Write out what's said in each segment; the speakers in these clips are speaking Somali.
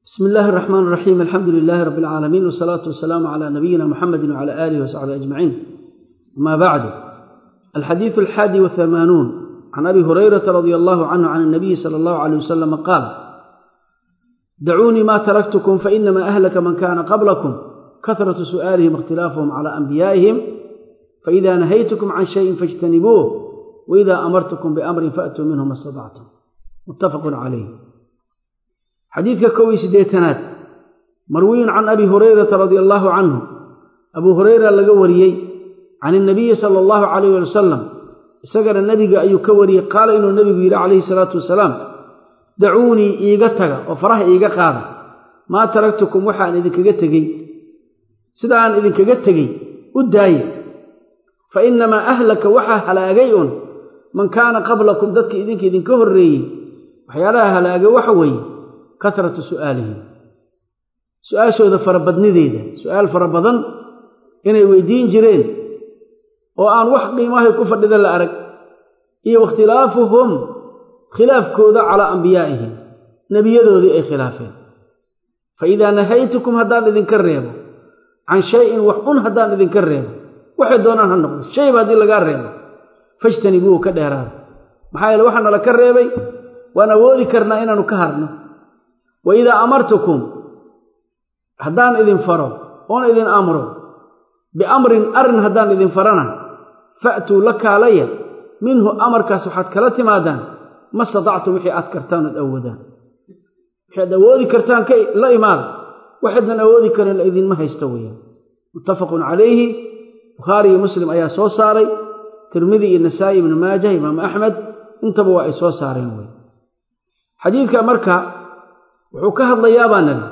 بسم الله الرحمن الرحيم الحمد لله رب العالمين والصلاة والسلام على نبينا محمد وعلى آله وصحبه أجمعين أما بعد الحديث الحادي والثمانون عن أبي هريرة رضي الله عنه عن النبي صلى الله عليه وسلم قال دعوني ما تركتكم فإنما أهلك من كان قبلكم كثرة سؤالهم اختلافهم على أنبيائهم فإذا نهيتكم عن شيء فاجتنبوه وإذا أمرتكم بأمر فأتوا منه ما استطعتم متفق عليه xadiidka kow iyo siddeetanaad marwiyun can abi hurayrata radia allaahu canhu abuu hurayra laga wariyey can inabiyi sala allahu calayh wali wasalam isagana nebiga ayuu ka wariyey qaala inuu nebigu yidhi calayhi salaatu wasalaam dacuunii iiga taga oo faraha iiga qaada maa taraktukum waxaan idinkaga tegey sida aan idinkaga tegey u daaye fa innamaa ahlaka waxaa halaagay un man kaana qablakum dadka idinka idinka horreeyey waxyaalaha halaagay waxa weeye kasratu su'aalihim su-aashooda farabadnideeda su-aal fara badan inay weydiin jireen oo aan wax qiimahay ku fadhida la arag iyo wakhtilaafuhum khilaafkooda calaa ambiyaa'ihim nebiyadoodii ay khilaafeen fa idaa nahaytukum haddaan idinka reebo can shayin wax un haddaan idinka reebo waxay doonaan ha noqdo shayba haddii lagaa reebo fajtanibuuhu ka dheeraada maxaa yeele waxaa nala ka reebay waan awoodi karnaa inaanu ka harno wa idaa amartukum haddaan idin faro oon idin amro biamrin arrin haddaan idin farana fa'tuu la kaalaya minhu amarkaas waxaad kala timaadaan ma statactum wixii aad kartaan ood awoodaan waxaad awoodi kartaan ka la imaada waxaydnan awoodi karin la idinma haysto weeyaan muttafaqun calayhi bukhaari iyo muslim ayaa soo saaray tirmidi iyo nasaa'i ibnu maajah imaamu axmed intaba waa ay soo saareen wey xadiidka marka wuxuu ka hadlayaa baa nali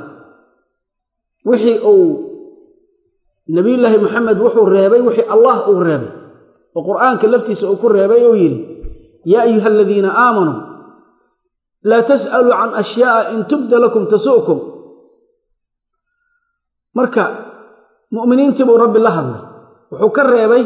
wixii uu nebiyullaahi moxamed wuxuu reebay wixii allah uu reebay oo qur'aanka laftiisa uu ku reebay uu yidhi yaa ayuha aladiina aamanuu laa tas'aluu can ashyaa'a in tubda lakum tasu'kum marka mu'miniintii buu rabbi la hadlay wuxuu ka reebay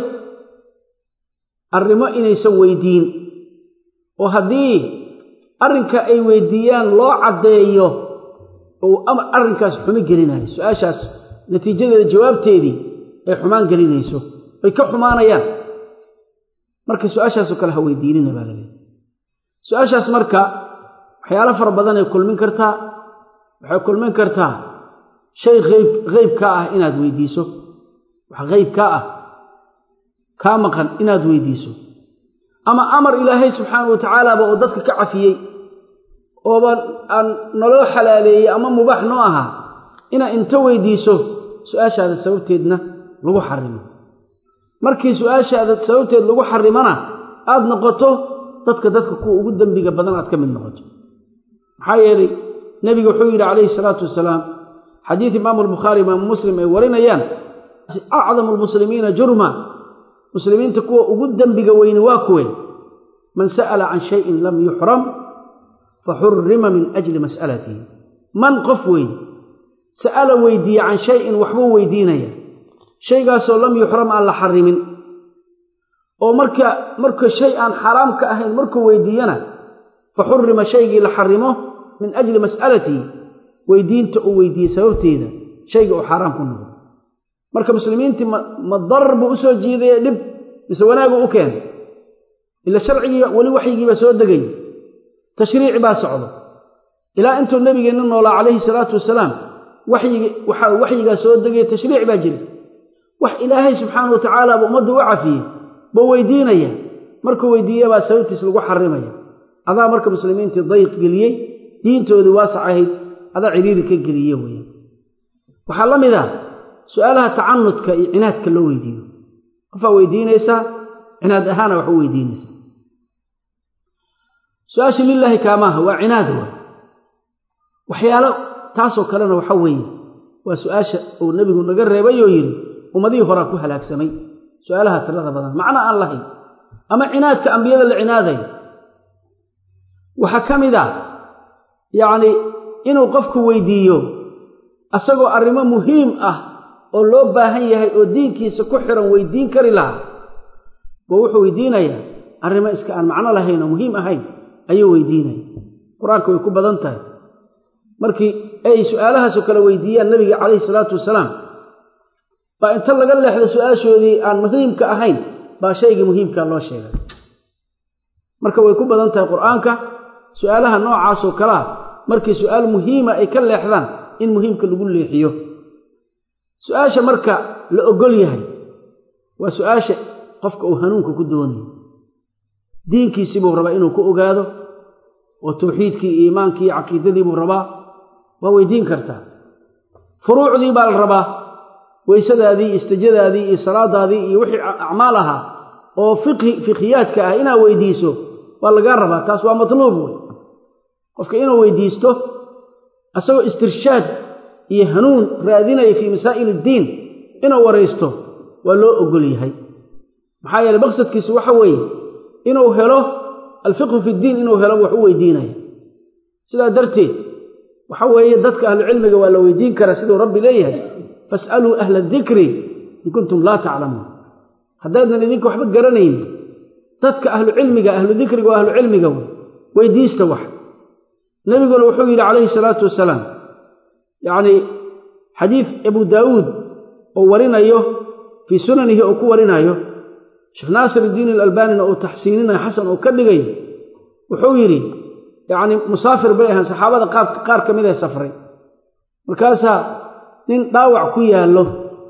arrimo inaysan weydiin oo haddii arrinka ay weydiiyaan loo caddeeyo uu arrinkaas xumo gelinayo su-aashaas natiijadeeda jawaabteedii ay xumaan gelinayso ay ka xumaanayaan marka su-aashaasoo kale ha weydiinina baa laleehay su-aashaas marka waxyaalo fara badanay kulmin kartaa waxay kulmin kartaa shay ayb hayb kaa ah inaad weydiiso wax hayb kaa ah kaa maqan inaad weydiiso ama amar ilaahay subxaana wa tacaalaaba oo dadka ka cafiyey ooba aan naloo xalaaleeyey ama mubaax noo ahaa inaad inta weydiiso su-aashaada sababteedna lagu xarimo markii su-aashaada sababteed lagu xarimana aad noqoto dadka dadka kuwa ugu dembiga badan aad ka mid noqoto maxaa yeelay nebiga wuxuu yidhi calayhi salaatu wasalaam xadiid imaamu albukhaari imaamu muslim ay warinayaan acdamu almuslimiina jurma muslimiinta kuwa ugu dembiga weyni waa kuwe man sa'ala can shayin lam yuxram faxurima min ajli mas'alatihi man qof weyn sa'ala weydiiye can shayin waxbuu weydiinaya shaygaasoo lam yuxram aan la xarimin oo marka marka shay aan xaraam ka ahayn markuu weydiiyana fa xurima shaygii la xarimo min ajli mas'alatihi weydiinta uu weydiiyey sababteeda shayga uu xaaraam ku noqdo marka muslimiintii ma darar buu u soo jiidaya dhib mise wanaaguu u keenay ila sharcigii weli waxyigiibaa soo degay tashriici baa socdo ilaa intuu nebigeenna noolaa calayhi salaatu wasalaam waxaa waxyigaa soo degaya tashriic baa jira wax ilaahay subxaana wa tacaalaaba ummadda u cafiyey buu weydiinaya markuu weydiiyabaa sababtiis lagu xarimaya adaa marka muslimiintii dayq geliyey diintoodii waasac ahayd adaa ciriiri ka geliye weya waxaa la mid ah su-aalaha tacanudka iyo cinaadka loo weydiiyo qofaa weydiinaysaa cinaad ahaana wax u weydiinaysaa su-aasha lilaahi kaamaaha waa cinaad waay waxyaalo taasoo kalena waxa weeye waa su-aasha uu nebigu naga reebay oo yidhi ummadihii horaa ku halaagsamay su-aalaha tirada badan macno aan lahayn ama cinaadka ambiyada la cinaadayo waxaa ka mid ah yacnii inuu qofku weydiiyo asagoo arrimo muhiim ah oo loo baahan yahay oo diinkiisa ku xiran weydiin kari lahaa boo wuxuu weydiinayaa arrimo iska aan macno lahayn oo muhiim ahayn ayuu weydiinaya qur-aanka way ku badan tahay markii ay su'aalahaasoo kale weydiiyaan nabiga calayhi salaatu wasalaam baa inta laga leexda su-aashoodii aan muhiimka ahayn baa shaygii muhiimkaa loo sheegay marka way ku badan tahay qur-aanka su'aalaha noocaasoo kalea markii su'aal muhiima ay ka leexdaan in muhiimka lagu leexiyo su-aasha marka la ogol yahay waa su-aasha qofka uu hanuunka ku doonayo diinkiisiibuu rabaa inuu ku ogaado oo tawxiidkii iyo iimaankii iyo caqiidadiibuu rabaa waa weydiin kartaa furuucdii baa la rabaa weysadaadii istijadaadii iyo salaadaadii iyo wixii acmaal ahaa oo fiqhiyaadka ah inaad weydiiso waa lagaa rabaa taas waa matluub wey qofka inuu weydiisto asagoo istirshaad iyo hanuun raadinaya fii masaa'il iddiin inuu waraysto waa loo ogol yahay maxaa yeeley maqsadkiisu waxa weeye inuu helo alfiqhu fi ddiin inuu helo wax u weydiinaya sidaa darteed waxa weeye dadka ahlucilmiga waa la weydiin karaa siduu rabbi leeyahay fas'aluu ahla adikri in kuntum laa taclamuun haddaydan idinka waxba garanayn dadka ahlucilmiga ahlu dikriga waa ahlucilmiga wey weydiista wax nebiguna wuxuu yidhi calayhi salaatu wasalaam yacnii xadiid abu daawuud oo warinayo fii sunanihi oo ku warinayo sheekh naasir iddiin alalbaanina uu taxsiininayo xasan uu ka dhigayo wuxuu yidhi yacnii musaafir bay ahaan saxaabada qaar ka mid ee safray markaasaa nin dhaawac ku yaallo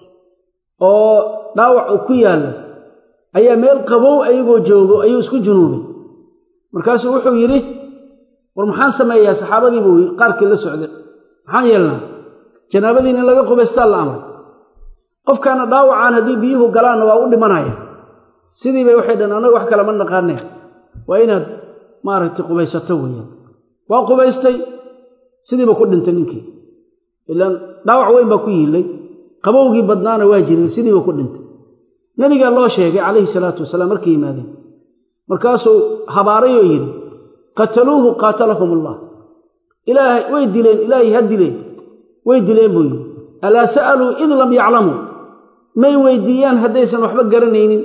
oo dhaawac uu ku yaallo ayaa meel qabow ayagoo joogo ayuu isku junuubay markaasuu wuxuu yidhi war maxaan sameeyaa saxaabadii buu qaarkii la socday maxaan yeelnaa janaabadiin in laga qubaystaa la amray qofkaana dhaawacaan haddii biyuhu galaanna waa u dhimanaya sidii bay waxay dhan annaga wax kale ma naqaaneen waa inaad maaragtay qubaysato weeyaan waa qubaystay sidiiba ku dhintay ninkii ilaan dhaawac weyn baa ku yiillay qabowgii badnaana waa jiray sidiiba ku dhintay nebigaa loo sheegay calayhi salaatu wasalaam markay yimaadeen markaasuu habaarayoo yidhi qataluuhu qaatalahum allah ilaahay way dileen ilaahay ha dileen way dileen buu yidhi alaa sa'aluu id lam yaclamuu may weydiiyaan haddaysan waxba garanaynin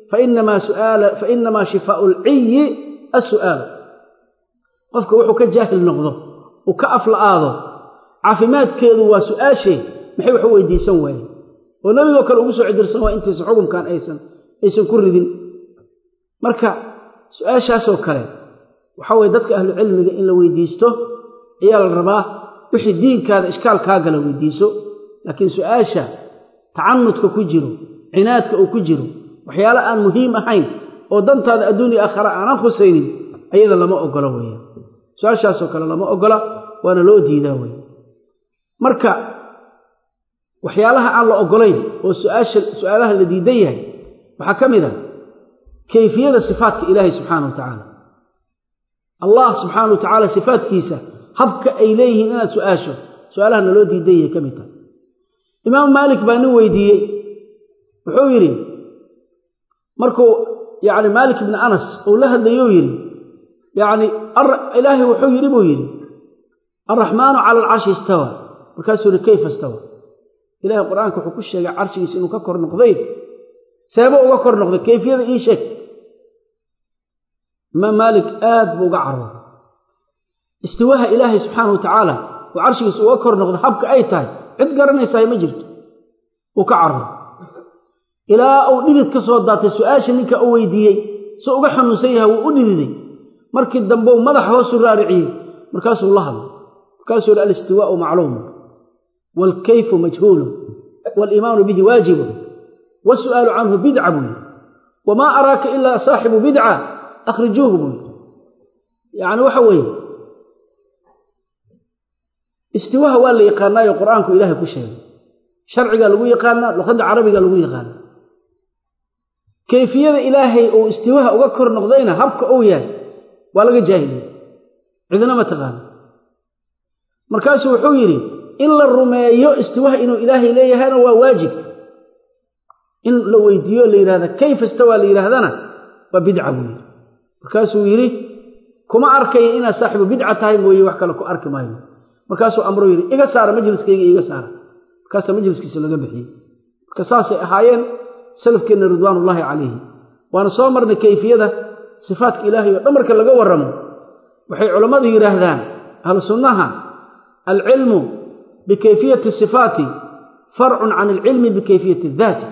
fainamaa shifaau alciyi assu'aal qofka wuxuu ka jaahil noqdo uu ka afla'aado caafimaadkeedu waa su'aashee maxay wax u weydiisan waayeen oo nebigoo kale ugu soo cidirsan waa intaysan xukunkan aysan aysan ku ridin marka su-aashaasoo kale waxaa weye dadka ahlucilmiga in la weydiisto ayaa la rabaa wixii diinkaada ishkaal kaa gala weydiiso laakiin su-aasha tacanudka ku jiro cinaadka uu ku jiro waxyaale aan muhiim ahayn oo dantaada adduuniya aakhara aanan khusaynin ayada lama ogola weeyaan su-aashaasoo kale lama ogola waana loo diidaa weeye marka waxyaalaha aan la ogolayn oo suaasha su-aalaha la diidan yahay waxaa ka mid ah kayfiyada sifaatka ilaahay subxaana wa tacaala allah subxaana wa tacaala sifaatkiisa habka ay leeyihiin inaad su-aasho su-aalaha naloo diidan yahay ka mid tahay imaam maalik baa nin weydiiyey wuxuu yidhi markuu yacni maalik ibni anas uu la hadlayou yidhi yacni ilaahay wuxuu yidhi buu yidhi alraxmaanu cala alcarshi istawa markaasuu yidhi kayfa istawa ilahay qur-aanka wuxuu ku sheegay carshigiisa inuu ka kor noqday seebo uga kor noqday kayfiyada ii sheeg imaam maalik aad buu uga carooday istiwaaha ilaahay subxaana wa tacaala oo carshigiisa uga kor noqday habka ay tahay cid garanaysahay ma jirto uu ka carooday ilaa uu dhidid ka soo daatay su-aasha ninka u weydiiyey si uga xanuunsan yahay wuu u dhididay markii dambeu madax hoosu raariciyey markaasuu la hadlay markaasuu yihi alistiwaau macluumu waalkayfu majhuulu waaliimaanu bihi waajibu wasu'aalu canhu bidca buu yidhi wamaa araaka ilaa saaxibu bidca akhrijuuhu buu yidhi yacni waxa weeye istiwaha waa la yaqaanaayo qur-aanku ilaahay ku sheegay sharcigaa lagu yaqaanaa luqadda carabiga lagu yaqaanaa kayfiyada ilaahay uu istiwaha uga kor noqdayna habka uu yahay waa laga jaahiliye cidina ma taqaano markaasuu wuxuu yidhi in la rumeeyo istiwaha inuu ilaahay leeyahayna waa waajib in la weydiiyo la yidhahda kayfa istawaa la yidhaahdana waa bidca buu yidhi markaasuu yidhi kuma arkaya inaad saaxibu bidca tahay mooye wax kale ku arki maayo markaasuu amruu yidhi iga saara majliskayga iga saara markaasaa majliskiisa laga bixiyey marka saasay ahaayeen salafkeenna ridwaanullaahi calayhi waana soo marnay kayfiyada sifaatka ilaahay oo dhan marka laga warramo waxay culammadu yidhaahdaan ahlu sunnaha alcilmu bikayfiyati sifaati farcun can alcilmi bikayfiyati daati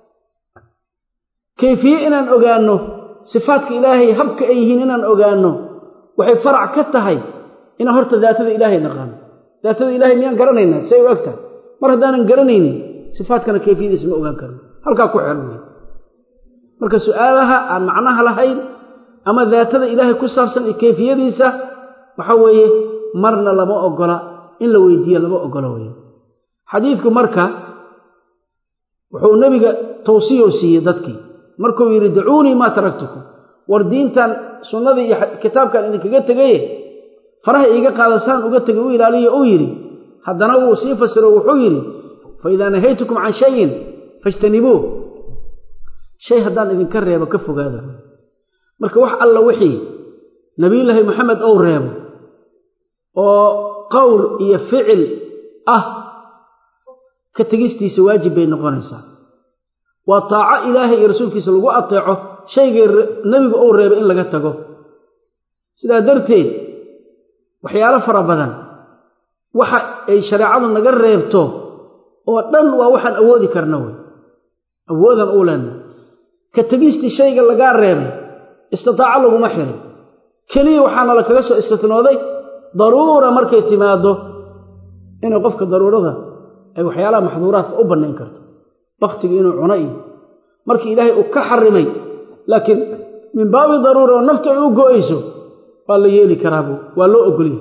kayfiye inaan ogaanno sifaatka ilaahay habka ay yihiin inaan ogaanno waxay farac ka tahay inaan horta daatada ilaahay naqaano daatada ilahay miyaan garanaynaa say u eg tahay mar haddaanan garanaynin sifaatkana kayfiyadiisa ma ogaan karno halkaa ku xiran wey marka su'aalaha aan macnaha lahayn ama daatada ilaahay ku saabsan iyo kayfiyadiisa waxa weeye marna lama ogola in la weydiiyo lama ogola weye xadiidku marka wuxuu nebiga tawsiyo siiyey dadkii markuu yidhi dacuunii maa taraktukum war diintan sunnadii iyo kitaabkan idinkaga tegaye faraha iiga qaadasaan uga tegay u ilaaliya uu yidhi haddana wuu sii fasiro wuxuu yidhi fa idaa nahaytukum can shayin fajtanibuuh shay haddaan idinka reebo ka fogaada marka wax alla wixii nebiyullaahi maxamed ou reebo oo qowl iyo ficil ah ka tegistiisa waajib bay noqonaysaa waa taaco ilaahay iyo rasuulkiisa lagu ateeco shaygay nebigu ou reebay in laga tago sidaa darteed waxyaalo fara badan waxa ay shareecadu naga reebto oo dhan waa waxaan awoodi karna wey awoodan uu leenna ka tegistii shayga lagaa reebay istitaaco laguma xirin keliya waxaana la kaga soo istitnooday daruura markay timaaddo inay qofka daruurada ay waxyaalaha maxduuraadka u bannayn karto bakhtiga inuu cuno iyo markii ilaahay uu ka xarimay laakiin min baabi daruura oo nafta ay u go'ayso waa la yeeli karaabu waa loo ogolyahay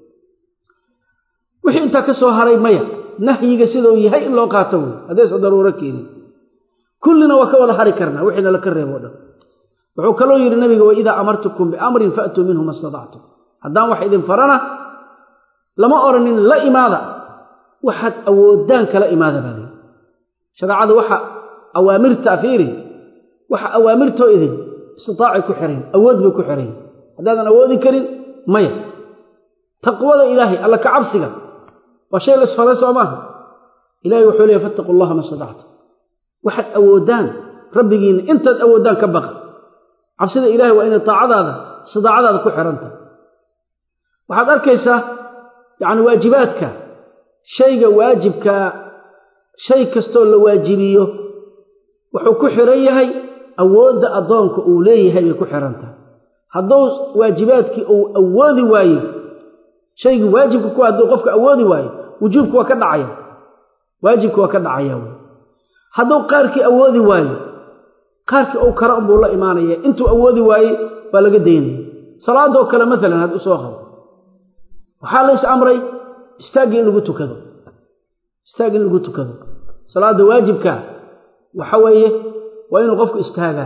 wixii intaa ka soo haray maya nahyiga siduu yahay in loo qaato wey haddaysa daruuro keenin kullina waa ka wada hari karnaa wixiina laka reebo o dhan wuxuu kaloo yidhi nabiga wa idaa amartukum biamrin faatuu minhu ma statactum haddaan wax idin farana lama odhanin la imaada waxaad awoodaan kala imaada baa lii shareecadu waxa awaamirta fiiri waxa awaamirtoo idin istitaacay ku xirayn awood bay ku xirayn haddaadan awoodi karin maya taqwada ilaahay alla ka cabsiga waa shay la isfaray soo maaha ilahay wuxuu leeyahy fattaqu allaha ma statactum waxaad awoodaan rabbigiinna intaad awoodaan ka baqa cabsida ilahay waa inay taacadaada istidaacadaada ku xihanta waxaad arkaysaa yacni waajibaadka shayga waajibkaa shay kastoo la waajibiyo wuxuu ku xiran yahay awoodda addoonka uu leeyahay bay ku xihan tahay hadduu waajibaadkii uu awoodi waayo shaygii waajibka ku hadduu qofka awoodi waayo wujuubka waa ka dhacaya waajibka waa ka dhacaya wy hadduu qaarkii awoodi waayo qaarkii uu kara unbuu la imaanaya intuu awoodi waayey waa laga daynaya salaadoo kale maalan had u soo qabo waxaa lays amray istaagga in lagu tukado istaag in lagu tukado salaadda waajibka waxa weeye waa inuu qofku istaagaa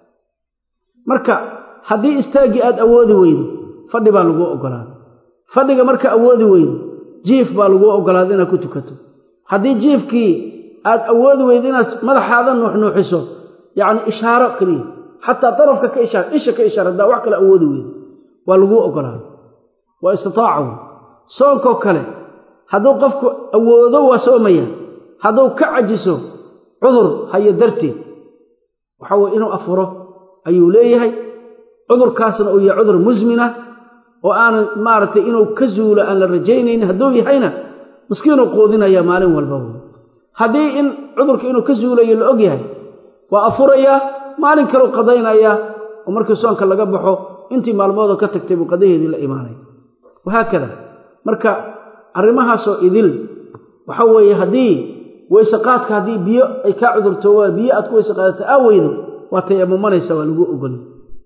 marka haddii istaaggii aad awoodi weydo fadhi baa laguu oggolaaday fadhiga marka awoodi weydo jiif baa laguu oggolaaday inaad ku tukato haddii jiifkii aad awoodi weydo inaad madaxaada nuuxnuuxiso yacni ishaaro keliya xataa darafka ka ishaar isha ka ishaar haddaa wax kale awoodi weydo waa laguu oggolaaday waa istitaaca wey soonkoo kale hadduu qofku awoodo waa soomaya hadduu ka cajiso cudur hayo darteed waxa weye inuu afuro ayuu leeyahay cudurkaasna uu yahay cudur musmina oo aanan maaragtay inuu ka zuulo aan la rajaynaynin hadduu yahayna miskiinuu quudinaya maalin walba wey haddii in cudurka inuu ka zuulayo la og yahay waa afurayaa maalin kaleu qadaynayaa oo markii soonka laga baxo intii maalmoodoo ka tagtay buu qadaheedii la imaanaya wahaakada marka arrimahaasoo idil waxa weeye haddii weyseqaadka haddii biyo ay kaa cudurtooba biyo aad ku weyse qaadata aa weydo waa tayamumanaysa waa lagu ogol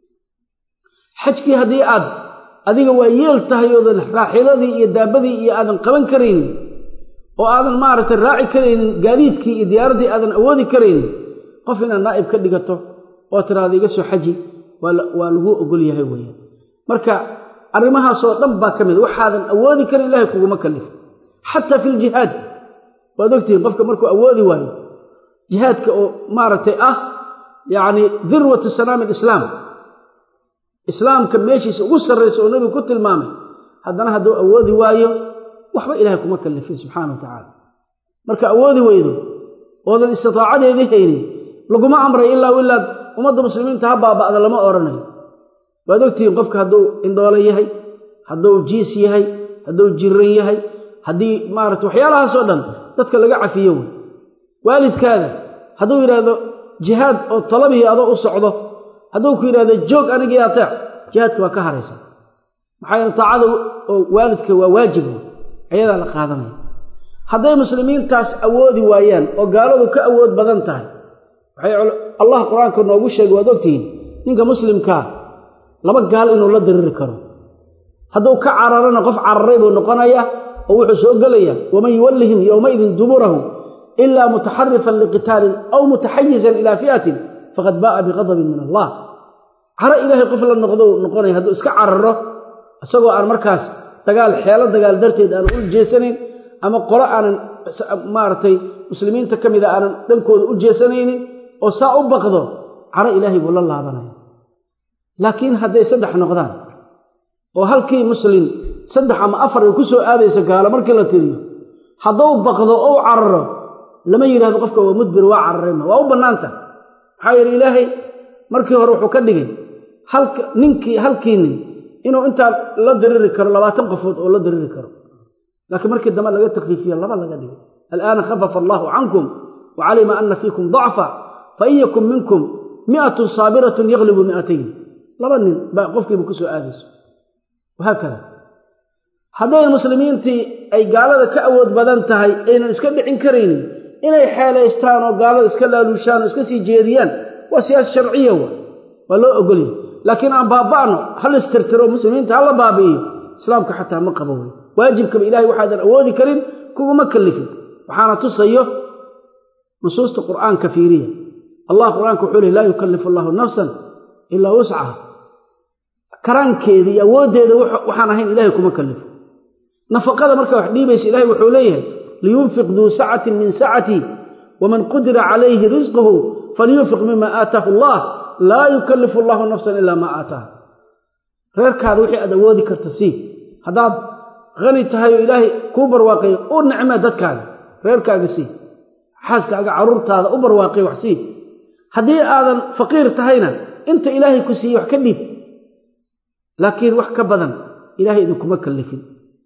xajkii haddii aad adiga waa yeel tahay oodan raaxiladii iyo daabadii iyo aadan qaban karaynin oo aadan maaragtay raaci karaynin gaadiidkii iyo diyaaraddii aadan awoodi karaynin qof inaad naa'ib ka dhigato oo tiraada iga soo xaji waa laguu ogol yahay weeyaan marka arrimahaasoo dhan baa ka mid waxaadan awoodi karin ilahay kuguma kallifo xataa fi ljihaad waad ogtihiin qofka markuu awoodi waayo jihaadka oo maaragtay ah yacni dirwatu sanaami alislaam islaamka meeshiisa ugu sarraysa oo nebigu ku tilmaamay haddana hadduu awoodi waayo waxba ilahay kuma kallifin subxaana wa tacaala marka awoodi weydo oodan istitaacadeedii haynin laguma amray ilaa ilaad ummadda muslimiinta ha baaba'da lama odhanayo waad ogtihiin qofka hadduu indhoolo yahay hadduu jiis yahay hadduu jiran yahay haddii maarata waxyaalahaasoo dhan dadka laga cafiyo wey waalidkaada hadduu yidhaahdo jihaad oo talabihii adoo u socdo hadduu ku yidhahdo joog anigii ateec jihaadka waa ka haraysa maxaa yeele taacada oo waalidka waa waajib wey ayadaa la qaadanaya hadday muslimiintaas awoodi waayaan oo gaaladu ka awood badan tahay waxay allah qur-aanka noogu sheegay waad ogtihiin ninka muslimkaa laba gaal inuu la diriri karo hadduu ka cararana qof cararay buu noqonaya oo wuxuu soo gelaya waman yuwallihim yowmaidin duburahu ilaa mutaxarifan liqitaalin aw mutaxayizan ilaa fi'atin faqad baa'a biqadabin min allah caro ilaahay qof la noqdo noqonaya hadduu iska cararo isagoo aan markaas dagaal xeelo dagaal darteed aan u jeesanayn ama qolo aanan maaragtay muslimiinta ka mida aanan dhankooda u jeesanaynin oo saa u baqdo caro ilaahay buu la laabanaya laakiin hadday saddex noqdaan oo halkii muslim saddex ama afar ay ku soo aadayso gaalo markii la tiriyo hadduu baqdo ou cararo lama yidhahdo qofka waa mudbir waa cararayma waa u bannaanta maxaa yeele ilaahay markii hore wuxuu ka dhigay halka ninkii halkii nin inuu intaa la diriri karo labaatan qofood oo la diriri karo laakiin markii dambe laga takfiifiye laba laga dhigay alaana khafafa allaahu cankum wa calima ana fiikum dacfa fain yakun minkum miatun saabiratun yaglibu miatayn laba nin baa qofkiiba ku soo aadayso wahaakada hadday muslimiintii ay gaalada ka awood badan tahay aynan iska dhicin karaynin inay xeelaystaan oo gaalada iska laaluushaan oo iska sii jeediyaan waa siyaasa sharciya wa waa loo ogolya laakiin aan baaba'no hal istirtiro muslimiinta hala baabi'iyo islaamka xataa ma qabo wey waajibkaba ilahay waxaadan awoodi karin kuguma kallifin waxaana tusayo nusuusta qur'aanka fiiriya allah qur'aanka wuxuu lehy laa yukallifu allahu nafsan ilaa wuscaha karaankeeda iyo awooddeeda waxaan ahayn ilahay kuma kallifo nafaqada markaa wax dhiibaysa ilahay wuxuu leeyahay liyunfiq duu sacatin min sacatii waman qudira calayhi risquhu falyunfiq mima aataahu allah laa yukallifu allahu nafsan ilaa maa aataaha reerkaada wixii aad awoodi karta sii haddaad hani tahay oo ilaahay kuu barwaaqayo u nicmee dadkaaga reerkaaga sii xaaskaaga carruurtaada u barwaaqay wax sii haddii aadan faqiir tahayna inta ilaahay ku siiye wax ka dhiib laakiin wax ka badan ilahay idinkuma kallifin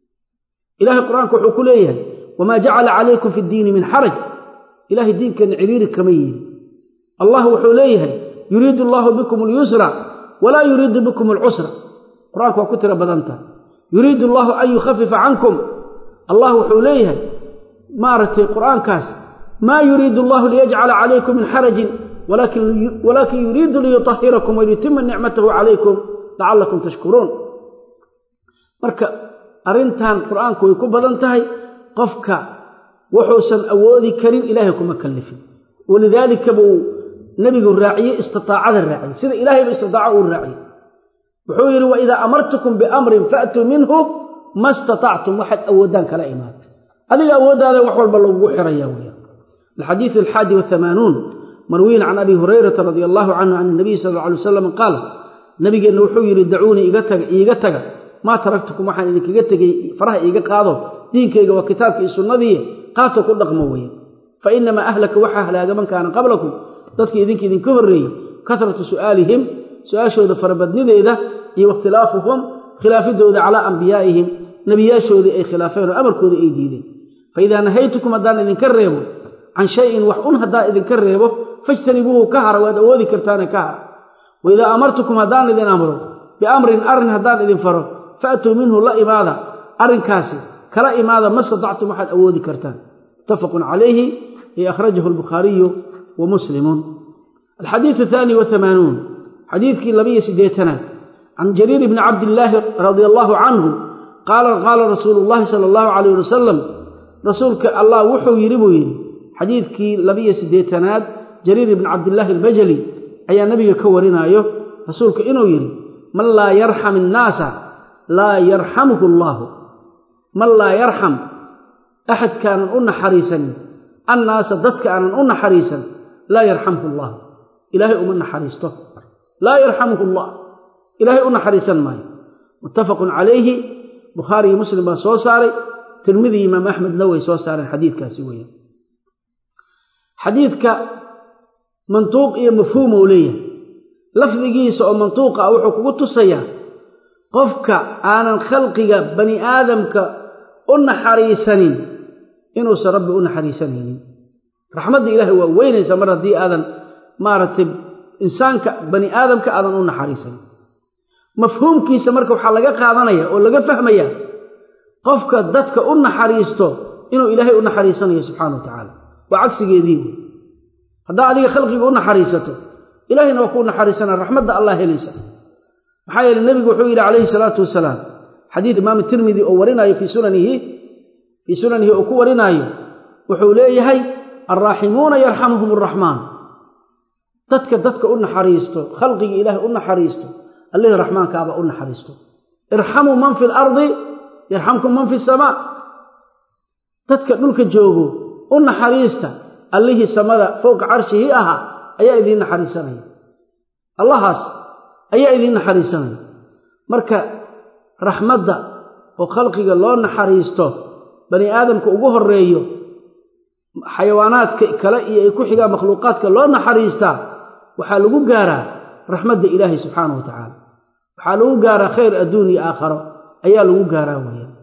ilahay qur-aanka wuxuu ku leeyahay wamaa jacala calaykum fi ddiini min xaraj ilahay diinkeenna ciriiri kama yeeli allah wuxuu leeyahay yuriidu allaahu bikum alyusra walaa yuriidu bikum alcusra qur-aanku waa ku tiro badanta yuriidu allaahu an yukhafifa cankum allah wuxuu leeyahay maaragtay qur-aankaas maa yuriidu allahu liyajcala calaykum min xarajin walaakin yuriidu liyutahirakum waliyutima nicmatahu calaykum lacallakum tashkuruun marka arrintan qur-aanku way ku badan tahay qofka wuxuusan awoodi karin ilaahay kuma kallifin walidaalika buu nebigu raaciyey istitaacada raaciyey sida ilaahayba istitaaco uu raaciyey wuxuu yidhi waidaa amartukum biamrin faatuu minhu ma istatactum waxaad awoodaan kala imaada adiga awooddaada wax walba lagugu xiraya weya alxadiidu alxaadi wahamaanuun marwiyin can abi hurayrata radia allahu canhu can nabiyi sal alla alay wasalam qaal nabigeenna wuxuu yidhi dacuunii iga taga iiga taga maa taraktukum waxaan idinkaga tegey faraha iiga qaado diinkayga waa kitaabka iyo sunnadii qaato ku dhaqmo weeye fa inamaa ahlaka waxaa halaaga man kaana qablakum dadka idinka idinka horreeyey kasratu su'aalihim su-aashooda farabadnideeda iyo wakhtilaafuhum khilaafidooda calaa ambiyaa'ihim nebiyaashoodii ay khilaafeen oo amarkooda ay diideen fa idaa nahaytukum haddaan idinka reebo can shayin wax un haddaan idinka reebo fajtanibuuhu ka hara waad awoodi kartaane ka hara waidaa amartukum haddaan idin amro biamrin arrin haddaan idin faro faatuu minhu la imaada arrinkaasi kala imaada ma statactum waxaad awoodi kartaan muttafaqun calayhi ay akhrajahu albukhaariyu wa muslimun alxadiidu ahaani wahamaanuun xadiidkii labiyo siddeetanaad can jariir bni cabdillaahi radia allaahu canhu qaala qaala rasuulu llaahi sala allahu calayh wasalam rasuulka allah wuxuu yidhi buu yidhi xadiidkii labiyo siddeetanaad jariir ibni cabdillaahi albajali ayaa nabiga ka warinaayo rasuulka inuu yidhi man laa yarxam innaasa laa yarxamuhu allaahu man laa yarxam axadkaanan u naxariisanin annaasa dadka aanan u naxariisan laa yarxamhu allah ilaahay uma naxariisto laa yarxamuhu allah ilaahay u naxariisan maayo muttafaqun calayhi bukhaari iyo muslim baa soo saaray tirmidi imaam axmedna way soo saareen xadiidkaasi weeyaan xadiidka mantuuq iyo mafhuum ou leeyahay lafdigiisa oo mantuuqa ah wuxuu kugu tusayaa qofka aanan khalqiga bani aadamka u naxariisanin inuusan rabbi u naxariisanaynin raxmadda ilaahay waa weynaysa mar haddii aadan maaragtay insaanka bani aadamka aadan u naxariisanin mafhuumkiisa marka waxaa laga qaadanaya oo laga fahmaya qofka dadka u naxariisto inuu ilaahay u naxariisanayo subxana wa tacaala waa cagsigeedii wey haddaa adiga khalqiga u naxariisato ilahayna waa kuu naxariisana raxmadda allah helaysa maxaa yeele nebigu wuxuu yidhi calayhi salaatu wasalaam xadiid imaam tirmidi oo warinaayo fii sunanihi fii sunanihi oo ku warinaayo wuxuu leeyahay alraaximuuna yarxamuhum araxmaan dadka dadka u naxariisto khalqiga ilaahay u naxariisto allihii raxmaankaaba u naxariisto irxamuu man fi lardi yarxamkum man fi samaa dadka dhulka joogo u naxariista allihii samada fowqa carshihii ahaa ayaa idiin naxariisanaya allahaas ayaa idiin naxariisanaya marka raxmadda oo khalqiga loo naxariisto bani aadamka ugu horeeyo xayawaanaadka kale iyo ay ku xigaan makhluuqaadka loo naxariistaa waxaa lagu gaaraa raxmadda ilaahay subxaana wa tacaala waxaa lagu gaaraa khayr adduun iyo aakharo ayaa lagu gaaraa weeyaan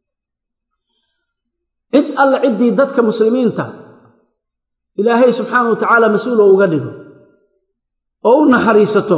cid alle ciddii dadka muslimiinta ilaahay subxaana wa tacaala mas-uul oo uga dhigo oo u naxariisato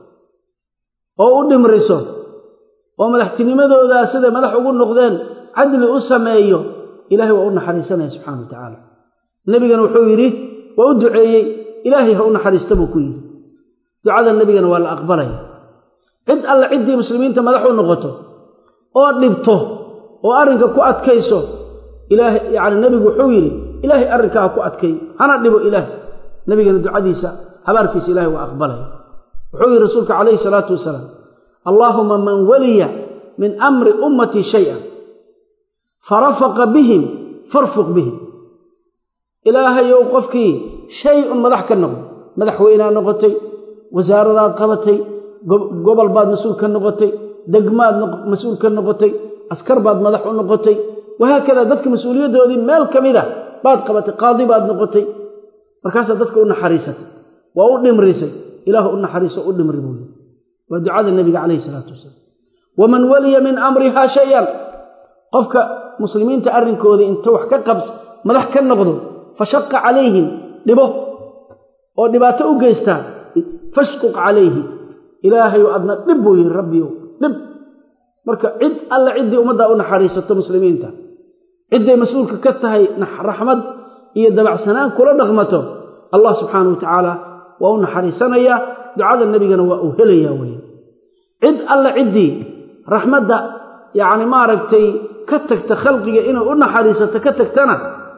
oo u dhimriso oo madaxtinimadoodaa siday madax ugu noqdeen cadli u sameeyo ilahay waa u naxariisanaya subxana wa tacaala nebigana wuxuu yidhi waa u duceeyey ilaahay ha u naxariista buu ku yidhi ducada nebigana waa la aqbalaya cid alle ciddii muslimiinta madax u noqoto oo dhibto oo arrinka ku adkayso ilaahay yacni nebigu wuxuu yidhi ilaahay arrinkaa ha ku adkay hana dhibo ilaahay nebigana ducadiisa habaarkiisa ilahay waa aqbalaya wuxuu yidhi rasuulka calayhi salaatu wasalaam allaahuma man waliya min amri ummatii shay-an farafaqa bihim farfuq bihim ilaahayow qofkii shay un madax ka noqdo madaxweynaa noqotay wasaaradaad qabatay gobol baad mas-uul ka noqotay degmaad mas-uul ka noqotay askar baad madax u noqotay wahaakadaa dadka mas-uuliyaddoodii meel ka mida baad qabatay qaadi baad noqotay markaasaa dadka u naxariisatay waa u dhimrisay ilaah u naxariiso u dhimri buu yii waa ducada nebiga calayhi salaatu wasalaam waman waliya min amrihaa shay-an qofka muslimiinta arrinkoodii inta wax ka qabs madax ka noqdo fashaqa calayhim dhibo oo dhibaato u geystaa fashquq calayhi ilaahayu adna dhib buu yihi rabbiyow dhib marka cid alle ciddii ummaddaa u naxariisato muslimiinta cidday mas-uulka ka tahay raxmad iyo dabacsanaan kula dhaqmato allah subxaana wa tacaala waa u naxariisanayaa ducada nebigana waa uu helayaa weye cid alle ciddii raxmadda yacni maaragtay ka tagta khalqiga inay u naxariisato ka tagtana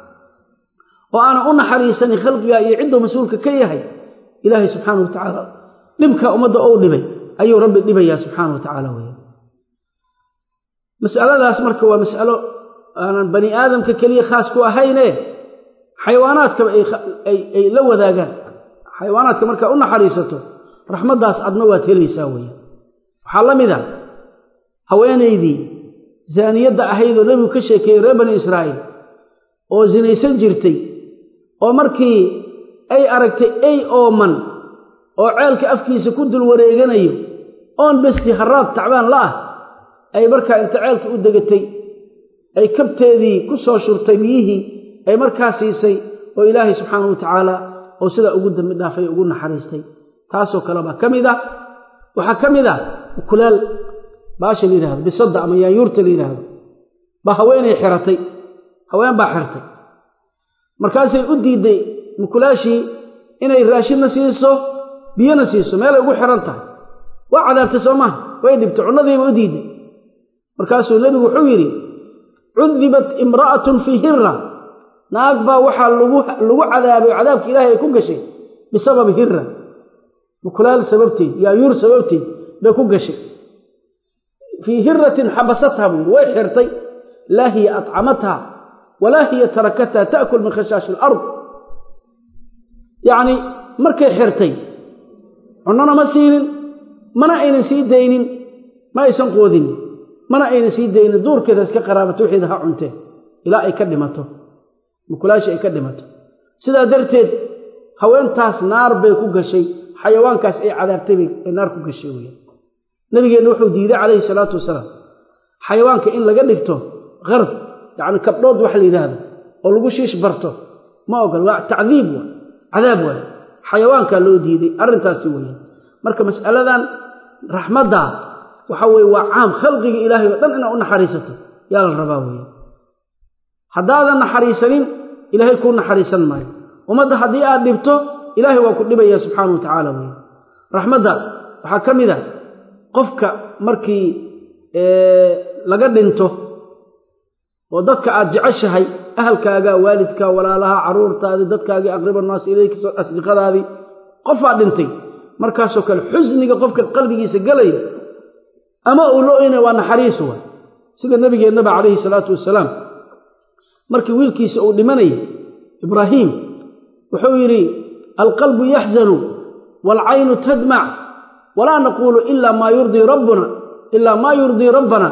oo aanan u naxariisanin khalqiga iyo cidduu mas-uulka ka yahay ilaahay subxaana wa tacaala dhibka ummadda ou dhibay ayuu rabbi dhibayaa subxaana wa tacaala wey masaladaas marka waa mas'alo aanan bani aadamka keliya khaas ku ahayne xayawaanaadkaba ay la wadaagaan xayawaanaadka markaa u naxariisato raxmaddaas adna waad helaysaa weya waxaa la mid a haweenaydii zaaniyadda ahaydoo nebigu ka sheekeeyey reer bani israa'iil oo sinaysan jirtay oo markii ay aragtay ey ooman oo ceelka afkiisa ku dul wareeganayo oon besti haraad tacbaan la ah ay markaa inta ceelka u degatay ay kabteedii ku soo shurtay biyihii ay markaa siisay oo ilaahay subxaanahu wa tacaala oo sidaa ugu dambi dhaafay ugu naxariistay taasoo kale baa ka mid ah waxaa ka mid ah ukulaal baasha la yidhahdo bisadda ama yaanyuurta la yidhaahdo baa haweenay xiratay haween baa xirtay markaasay u diidday mukulaashii inay raashinna siiso biyona siiso meelay ugu xiran tahay waa cadaabtay soo maaha way dhibtay cunnadiiba u diidday markaasuu nebigu wuxuu yidhi cudibat imra'atun fii hirra naag baa waxaa lagu cadaabay oo cadaabka ilaahay ay ku gashay bisababi hirra mukulaal sababteed yaayuur sababteed bay ku gashay fii hiratin xabasatha buu yidhi way xirtay laa hiya atcamatha walaa hiya tarakatha ta'kul min khashaashi alard yacnii markay xirtay cunnona ma siinin mana aynan sii daynin ma aysan qoodin mana aynan sii daynin duurkeeda iska qaraabato wixeeda ha cuntee ilaa ay ka dhimato mukulaashii ay ka dhimato sidaa darteed haweentaas naar bay ku gashay xayawaankaas ay cadaabtay bay naar ku gashay weyaan nabigeenna wuxuu diiday calayhi salaatu wasalaam xayawaanka in laga dhigto qarb yacni kabdhood wax la yidhaahdo oo lagu shiish barto ma ogol waa tacdiib waay cadaab waay xayawaankaa loo diiday arrintaasi weeyaan marka mas'aladan raxmadda waxa weye waa caam khalqiga ilaahay oo dhan inaad u naxariisato yaa la rabaa weeyaan haddaadan naxariisanin ilaahay kuu naxariisan maayo ummadda haddii aad dhibto ilaahay waa ku dhibaya subxaana wa tacaala weeyaan raxmadda waxaa ka mid a qofka markii laga dhinto oo dadka aad jeceshahay ahalkaaga waalidka walaalaha caruurtaadii dadkaagii aqriba naas ilayka asdiqadaadii qofaa dhintay markaasoo kale xusniga qofka qalbigiisa gelaya ama uu lo-oyna waa naxariis waay sida nabigeennaba calayhi salaatu wasalaam markii wiilkiisa uu dhimanayay ibraahiim wuxuu yidhi alqalbu yaxzanu waalcaynu tadmac walaa naquulu ila maa yurdii rabbuna ilaa maa yurdii rabbana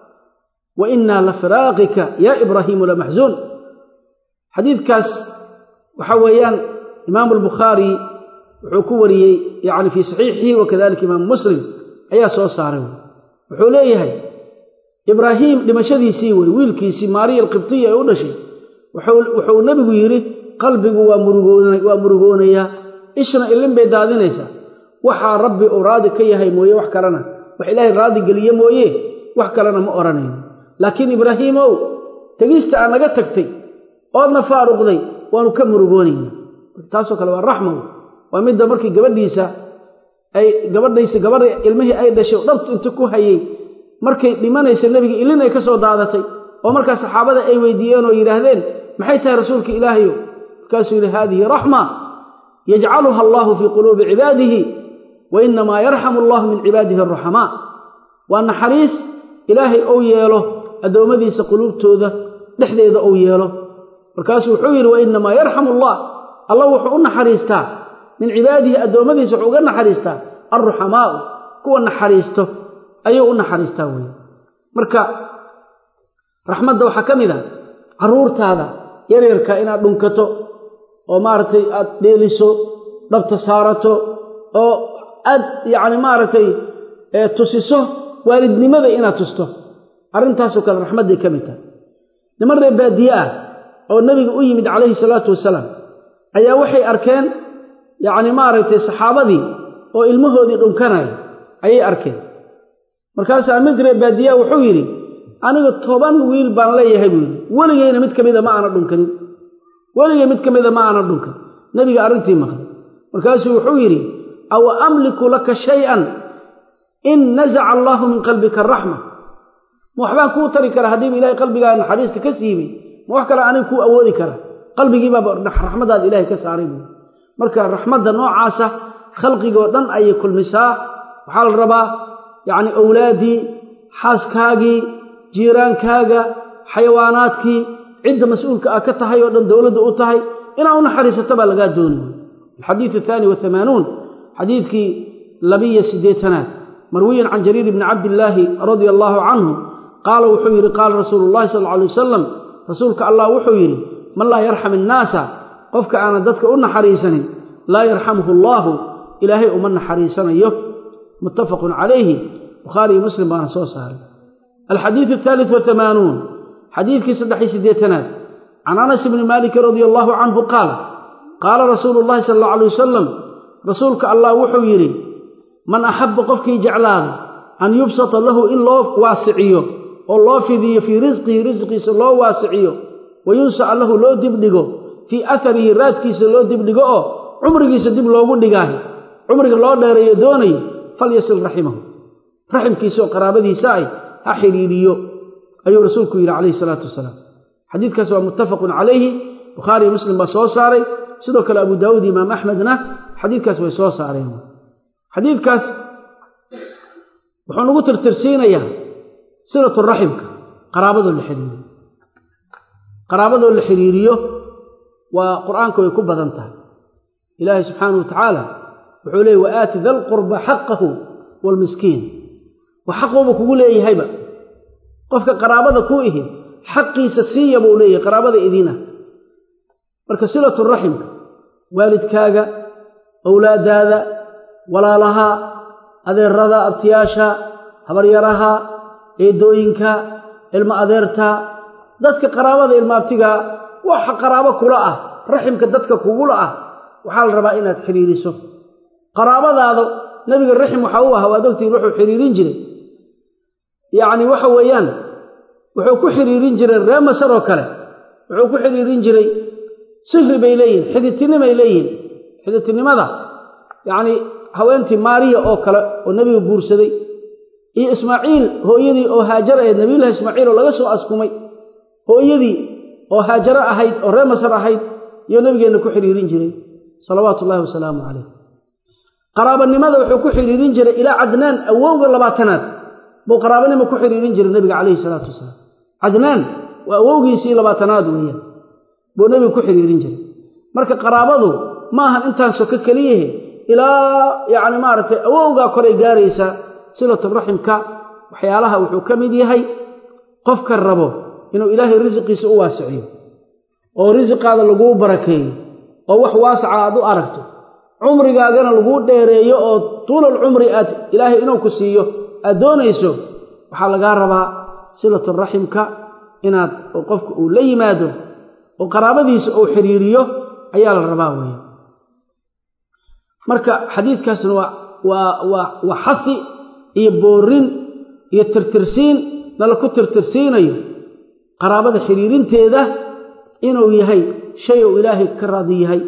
wa innaa lafiraaqika yaa ibraahiimu lamaxzuun xadiidkaas waxa weeyaan imaamu albukhaari wuxuu ku wariyey yacni fii saxiixihi wakadalika imaamu muslim ayaa soo saaray wuxuu leeyahay ibraahiim dhimashadiisii wey wiilkiisii maariya alqibtiya ee u dhashay wuxuu nebigu yidhi qalbigu waa murugoonayaa ishna ilin bay daadinaysaa waxaa rabbi uu raadi ka yahay mooye wax kalena wax ilaahay raadi geliye mooye wax kalena ma odhanayno laakiin ibraahiimow tegista aad naga tagtay oodna faaruqday waanu ka murugoonayna taasoo kale waa raxma waa midda markii gabadhiisa ay gabadhaysa gabadha ilmihii ay dhashay dhabtu inta ku hayey markay dhimanaysa nebiga ilin ay ka soo daadatay oo markaa saxaabada ay weydiiyeen oo yidhaahdeen maxay tahay rasuulka ilaahayo markaasuu yidhi haadihi raxma yajcaluha allaahu fii quluubi cibaadihi wa inamaa yarxamu allahu min cibaadihi araxamaa waa naxariis ilaahay ou yeelo addoommadiisa quluubtooda dhexdeeda ou yeelo markaasuu wuxuu yidhi wa inamaa yarxamu allah alla wuxuu u naxariistaa min cibaadihi addoommadiisa wuxuu uga naxariistaa alruxamaau kuwa naxariisto ayuu u naxariistaa weeye marka raxmadda waxaa ka mid a carruurtaada yaryarka inaad dhunkato oo maaragtay aad dheeliso dhabta saarato oo aad yacni maaragtay tusiso waalidnimada inaad tusto arrintaasoo kale raxmadday ka mid tahay niman reer baadiye ah oo nebiga u yimid calayhi salaatu wasalaam ayaa waxay arkeen yacni maaragtay saxaabadii oo ilmahoodii dhunkanaya ayay arkeen markaasaa mid reer baadiyaa wuxuu yidhi aniga toban wiil baan leeyahay buu yidhi weligayna mid ka mida ma aana dhunkanin weligay mid ka mida ma aana dhunkan nebiga arrintii maqlay markaasuu wuxuu yidhi aw amliku laka shay-an in nazaca allaahu min qalbika araxma ma waxbaan kuu tari kara haddiiba ilahay qalbigaa naxariista ka siibay ma wax kale aniga kuu awoodi kara qalbigiibaaba raxmadaada ilahay ka saaray buu marka raxmadda noocaasa khalqigoo dhan ayay kulmisaa waxaa la rabaa yacni owlaaddii xaaskaagii jiiraankaaga xayawaanaadkii cidda mas-uulka ah ka tahay oo dhan dowladda u tahay inaa u naxariisato baa lagaa dooni alxadiid athaani wahamaanuun xadiidkii labiyo siddeetanaad marwiyan can jariir bni cabdillaahi radia allaahu canhu qaala wuxuu yidhi qaala rasuulu llahi sal alla alay wasalam rasuulka allah wuxuu yidhi man laa yarxam innaasa qofka aanan dadka u naxariisanin laa yarxamhu allaahu ilaahay uma naxariisanayo muttafaqun calayhi bukhaari iyo muslim baana soo saaray alxadiidu athaalit wahamaanuun xadiidkii saddex-iyo siddeetanaad can anas bni maalikin radia allaahu canhu qaal qaala rasuulu llahi sala allau alay wasalam rasuulka allah wuxuu yidhi man axabba qofkii jeclaada an yubsata lahu in loo waasiciyo oo loo fidiyo fii risqihi risqiisa loo waasiciyo wa yunsaca lahu loo dibdhigo fii atharihi raadkiisa loo dibdhigo oo cumrigiisa dib loogu dhigaayo cumriga loo dheereeyo doonayo falyasil raximahu raximkiisa oo qaraabadiisa ay ha xidhiidhiyo ayuu rasuulku yidhi calayhi salaatu wasalaam xadiidkaas waa muttafaqun calayhi bukhaari iyo muslim baa soo saaray sidoo kale abu daawuud iyo imaam axmedna xadiidkaas way soo saareen xadiidkaas wuxuu nagu tirtirsiinayaa silatu raximka qaraabadoo la xidhiiriyo qaraabadoo la xidhiiriyo waa qur'aanka way ku badan tahay ilaahay subxaanahu wa tacaala wuxuu leeyay wa aati da lqurba xaqahu waalmiskiin wa xaquuba kugu leeyahayba qofka qaraabada ku ihi xaqiisa siiya buu leeyahay qaraabada idiinah marka silatu raximka waalidkaaga owlaadaada walaalaha adeerada abtiyaasha habaryaraha eedooyinka ilmo adeerta dadka qaraabada ilmaabtigaa waxa qaraabo kula ah raximka dadka kugula ah waxaa la rabaa inaad xidhiiriso qaraabadaada nebiga raxim waxaa u ahaa waad ogtihiin wuxuu xidhiirin jiray yacni waxa weeyaan wuxuu ku xidhiirin jiray ree masar oo kale wuxuu ku xidhiirin jiray sihri bay leeyihin xidhitinimay leeyihin xidhitinimada yacni haweentii maariya oo kale oo nebiga guursaday iyo ismaaciil hooyadii oo haajar ahayd nabiyullahi ismaaciil oo laga soo askumay hooyadii oo haajaro ahayd oo ree masar ahayd iyo nebigeenna ku xidhiirin jiray salawaatu ullahi wasalaamu calayh qaraabanimada wuxuu ku xidhiirin jiray ilaa cadnaan awowga labaatanaad buu qaraabanimo ku xidhiirin jiray nebiga calayhi salaatu wasalaam cadnaan waa awowgiisii labaatanaad weeyaan buu nebiga ku xidhiirin jiray marka qaraabadu ma ahan intaan soko keliyahe ilaa yacni maaragtay awowgaa koray gaaraysaa silaturaximka waxyaalaha wuxuu ka mid yahay qofka rabo inuu ilaahay risiqiisa u waasiciyo oo risiqaada laguu barakeeyo oo wax waasaca aad u aragto cumrigaagana laguu dheereeyo oo tuulal cumri aad ilaahay inuu ku siiyo aad doonayso waxaa lagaa rabaa silaturaximka inaad qofka uu la yimaado oo qaraabadiisa uu xidhiiriyo ayaa la rabaa weeye marka xadiidkaasna waa waa waa waa xasi iyo boorin iyo tirtirsiin nala ku tirtirsiinayo qaraabada xidhiirinteeda inuu yahay shay uu ilaahay ka raadi yahay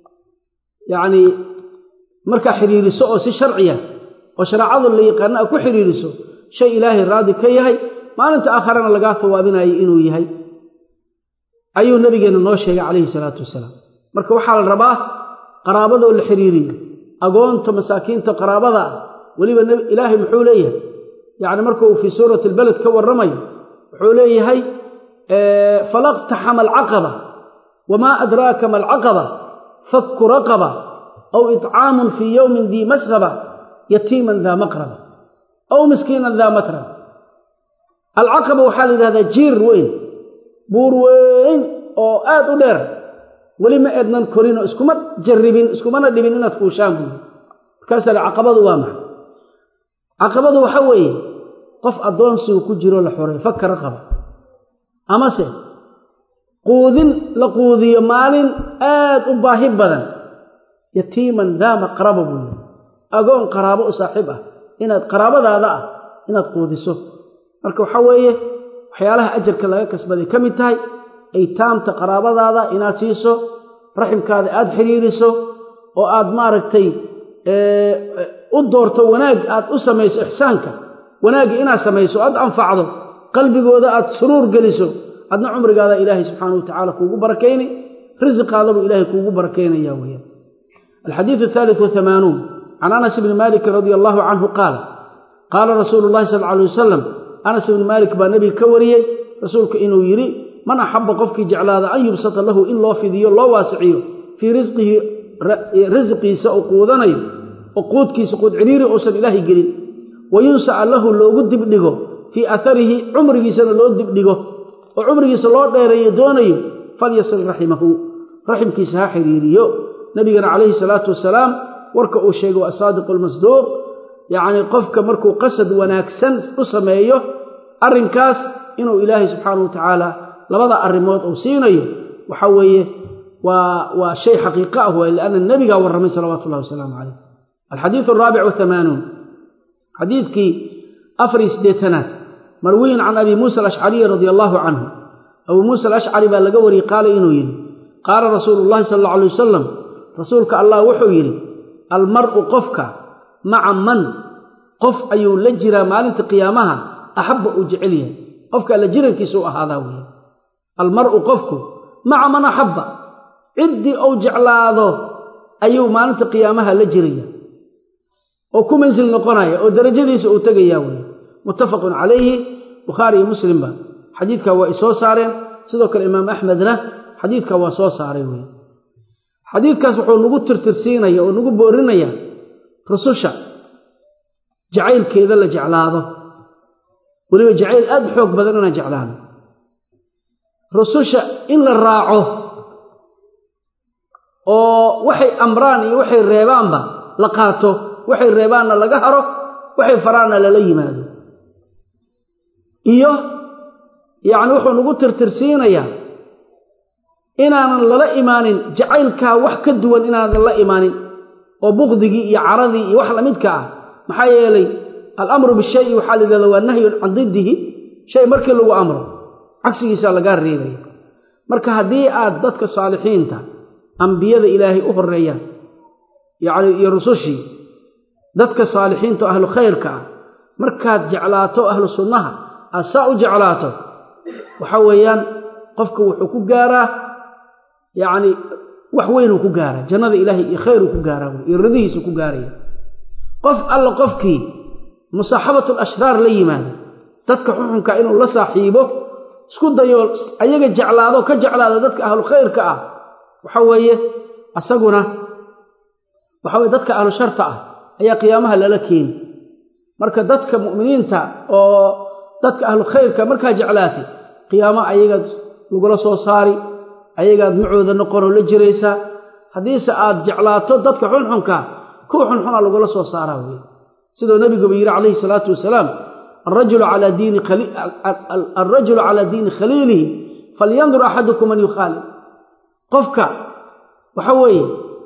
yacnii markaa xidhiiriso oo si sharciya oo shareecadu la yaqaana a ku xidhiiriso shay ilaahay raadi ka yahay maalinta aakharana lagaa hawaabinayo inuu yahay ayuu nabigeenna noo sheegay calayhi salaatu wasalaam marka waxaa la rabaa qaraabadoo la xidhiiriyo agoonta masaakiinta qaraabada ah weliba ilaahay muxuu leeyahay yacni markuu fii suurati albaled ka warramayo wuxuu leeyahay falaqtaxama alcaqaba wamaa adraaka ma alcaqaba fakku raqaba aw itcaamun fii yowmin dii masraba yatiiman daa maqraba aw miskiinan daa matraba alcaqaba waxaa la yidhahdaa jiir weyn buur weyn oo aad u dheer weli ma eednan korinoo iskuma jarribin iskumana dhibin inaad fuushaan buuri markaasaa la caqabadu waa maxay caqabadu waxa weeye qof addoonsigu ku jiro la xoray fakka raqaba amase quudin la quudiyo maalin aad u baahi badan yatiiman daa maqraba buu yidhi agoon qaraabo u saaxiib ah inaad qaraabadaada ah inaad quudiso marka waxaa weeye waxyaalaha ajarka laga kasbaday ka mid tahay aytaamta qaraabadaada inaad siiso raximkaada aad xidhiiriso oo aad maaragtay u doorto wanaag aad u samayso ixsaanka wanaagga inaad samayso aad anfacdo qalbigooda aad suruur geliso adna cumrigaada ilaahay subxaanau watacaala kuugu barakayni risiqaadabuu ilaahay kuugu barakaynaya weyaan alxadiidu athaalit wahamaanuun can anas bni maalikin radia allahu canhu qaala qaala rasuulu llahi sal alay wasalam anas ibni maalik baa nebiga ka wariyey rasuulku inuu yidhi man axabba qofkii jeclaada an yubsata lahu in loo fidiyo loo waasiciyo fii risqihi risqiisa uu quudanayo oo quudkiisa quud ciriiri uusan ilaahay gelin wa yunsaca lahu loogu dibdhigo fii aarihi cumrigiisana loo dibdhigo oo cumrigiisa loo dheereeyo doonayo falyasil raximahu raximkiisa ha xiriiriyo nebigana calayhi salaatu wasalaam warka uu sheegay waa asaadiqu almasduuq yacnii qofka markuu qasad wanaagsan u sameeyo arrinkaas inuu ilaahay subxaana wa tacaala labada arrimood uu siinayo waxa weeye waa waa shay xaqiiqo ah waay lianna nebigaa warramay salawaatu ullahi wasalaamu calayh alxadiidu alraabic wahamaanuun xadiidkii afariy siddeetanaad marwiyin can abi muusa alashcariyi radia allaahu canhu abuu muusa alashcari baa laga wariyey qaala inuu yidhi qaala rasuulu llahi sala alla alay wasalam rasuulka allah wuxuu yidhi almar'u qofka maca man qof ayuu la jiraa maalinta qiyaamaha axabba uu jecel yahay qofka alla jirankiisa u ahaadaa weeye almar'u qofku maca man axabba ciddii uu jeclaado ayuu maalinta qiyaamaha la jiraya oo ku mansil noqonaya oo darajadiisa uu tegaya weeye muttafaqun calayhi bukhaari iyo muslimba xadiidkaa waa isoo saareen sidoo kale imaam axmedna xadiidkaa waa soo saaray weye xadiidkaas wuxuu nagu tirtirsiinaya oo nagu boorinaya rususha jacaylkeeda la jeclaado weliba jacayl aad u xoog badan inaan jeclaano rususha in la raaco oo waxay amraan iyo waxay reebaanba la qaato waxay reebaanna laga haro waxay faraanna lala yimaado iyo yacni wuxuu nagu tirtirsiinayaa inaanan lala imaanin jacaylkaa wax ka duwan inaanan la imaanin oo bukdigii iyo caradii iyo wax lamidka ah maxaa yeelay alamru bishayi waxaa la yidhahda waa nahyun can diddihi shay markii lagu amro cagsigiisaa lagaa reebaya marka haddii aad dadka saalixiinta ambiyada ilaahay u horeeyaan yacni iyo rusushii dadka saalixiinta oo ahlu khayrka ah markaad jeclaato ahlu sunnaha aad saa u jeclaato waxa weeyaan qofka wuxuu ku gaaraa yacni wax weynuu ku gaaraa jannada ilaahay iyo khayruu ku gaaraa wey iyo ridihiisuu ku gaaraya qof alla qofkii musaaxabatu lashraar la yimaado dadka xuxunka inuu la saaxiibo isku dayo ayaga jeclaado ka jeclaado dadka ahlu khayrka ah waxa weeye asaguna waxa weye dadka ahlu sharta ah ayaa qiyaamaha lala keeni marka dadka mu'miniinta oo dadka ahlu khayrka markaa jeclaatay qiyaamo ayagaad lagula soo saari ayagaad macooda noqonoo la jiraysaa haddiise aad jeclaato dadka xunxunka kuwa xunxuna lagula soo saaraa wey siduu nabiguba yidhi calayhi salaatu wasalaam alrajulu calaa diini khaliilihi falyandur axadukum man yukhaalib qofka waxa weeye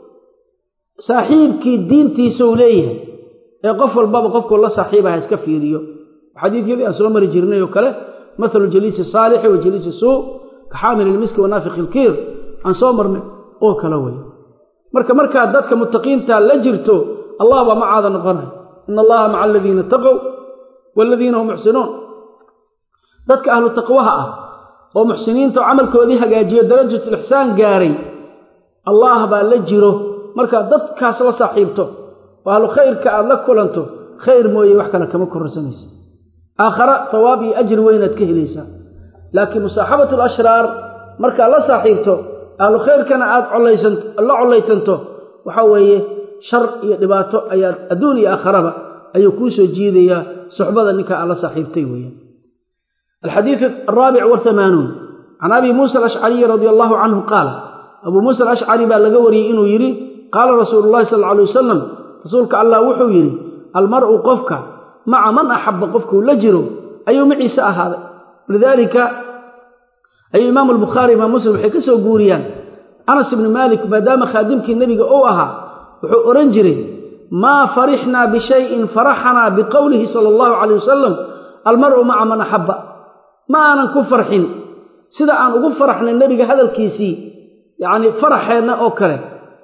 saaxiibkii diintiisau leeyahay ee qof walbaba qofkuu la saaxiibaha iska fiiriyo xadiidkeedii aan soo mari jirnay oo kale mathalu jaliisi saalixi wa jaliisi suu ka xaamil ilmiski wa naafiq ilkiir aan soo marnay oo kale wey marka markaad dadka muttaqiinta la jirto allah baa macaada noqonay ina allaha maca aladiina taqow waladiina hum muxsinuun dadka ahlu taqwaha ah oo muxsiniinta oo camalkoodii hagaajiyo darajatulixsaan gaaray allah baa la jiro markaad dadkaas la saaxiibto oo ahlu khayrka aad la kulanto khayr mooye wax kale kama kororsanaysa aakhara hawaab iyo ajri weynaad ka helaysaa laakiin musaaxabatu alashraar markaad la saaxiibto ahlu khayrkana aad la collaytanto waxa weeye shar iyo dhibaato ayaad adduun iyo aakharaba ayuu kuu soo jiidayaa suxbada ninka aad la saaxiibtay weeyaan alxadiidu alraabic wahamaanuun can abi muusa alashcariyi radia allahu canhu qaal abuu muusa alashcari baa laga wariyey inuu yidhi qaala rasuulu llahi sal alla alay wasalam rasuulka allah wuxuu yidhi almar'u qofka maca man axabba qofkuu la jiro ayuu maciise ahaaday lidaalika ayuu imaamu albukhaari imaam muslim waxay ka soo guuriyaan anas ibni maalik maadaama khaadimkii nebiga uu ahaa wuxuu odhan jiray maa farixnaa bishayin faraxanaa biqowlihi sala allahu calay wasalam almar'u maca man axabba ma aanan ku farxin sida aan ugu faraxnay nebiga hadalkiisii yacnii faraxeenna oo kale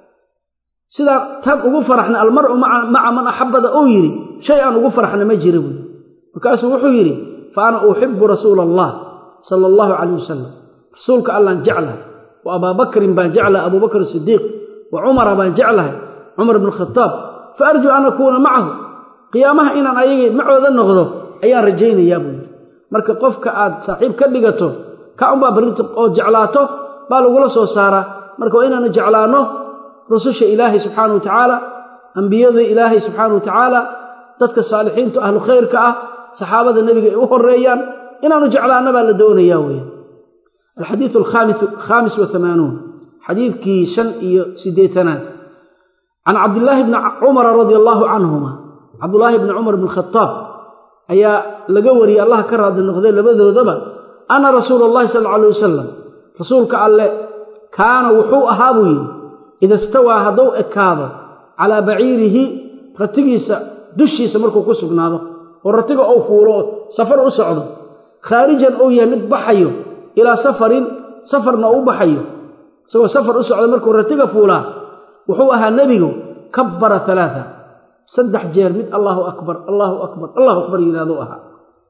sidaa tan ugu faraxnay almar'u maca man axabbada uu yidhi shay aan ugu faraxna ma jira buui markaasuu wuxuu yidhi fa ana uxibu rasuula allah sala allahu calayh wasalam rasuulka allaan jeclahay wa abaabakrin baan jeclahay abubakr sidiiq wa cumara baan jeclahay cumar ibnu khataab fa arjuu an akuuna macahu qiyaamaha inaan ayagii macooda noqdo ayaan rajaynayaa buu yidhi marka qofka aad saaxiib ka dhigato ka unbaa barrinta oo jeclaato baa lagula soo saaraa marka waa inaanu jeclaanno rususha ilaahay subxaana wa tacaala ambiyada ilaahay subxaana wa tacaala dadka saalixiinta ahlu khayrka ah saxaabada nebiga ay u horeeyaan inaanu jeclaanno baa la doonayaa weya alxadiidu alkhaamis wahamaanuun xadiidkii shan iyo siddeetanaad can cabdillaahi bni cumara radia allaahu canhuma cabdullaahi bni cumar bni khataab ayaa laga wariyey allah ka raadi noqday labadoodaba anna rasuula allahi sal alla alay wasalam rasuulka alle kaana wuxuu ahaa buu yidhi ida stawaa hadduu ekaado calaa baciirihi ratigiisa dushiisa markuu ku sugnaado oo ratiga uu fuulo oo safar u socdo khaarijan uu yahay mid baxayo ilaa safarin safarna uu baxayo isagoo safar u socda markuu ratiga fuulaa wuxuu ahaa nebigu kabbara alaaa saddex jeer mid allaahu akbar allaahu akbar allahu akbar yidhahduu ahaa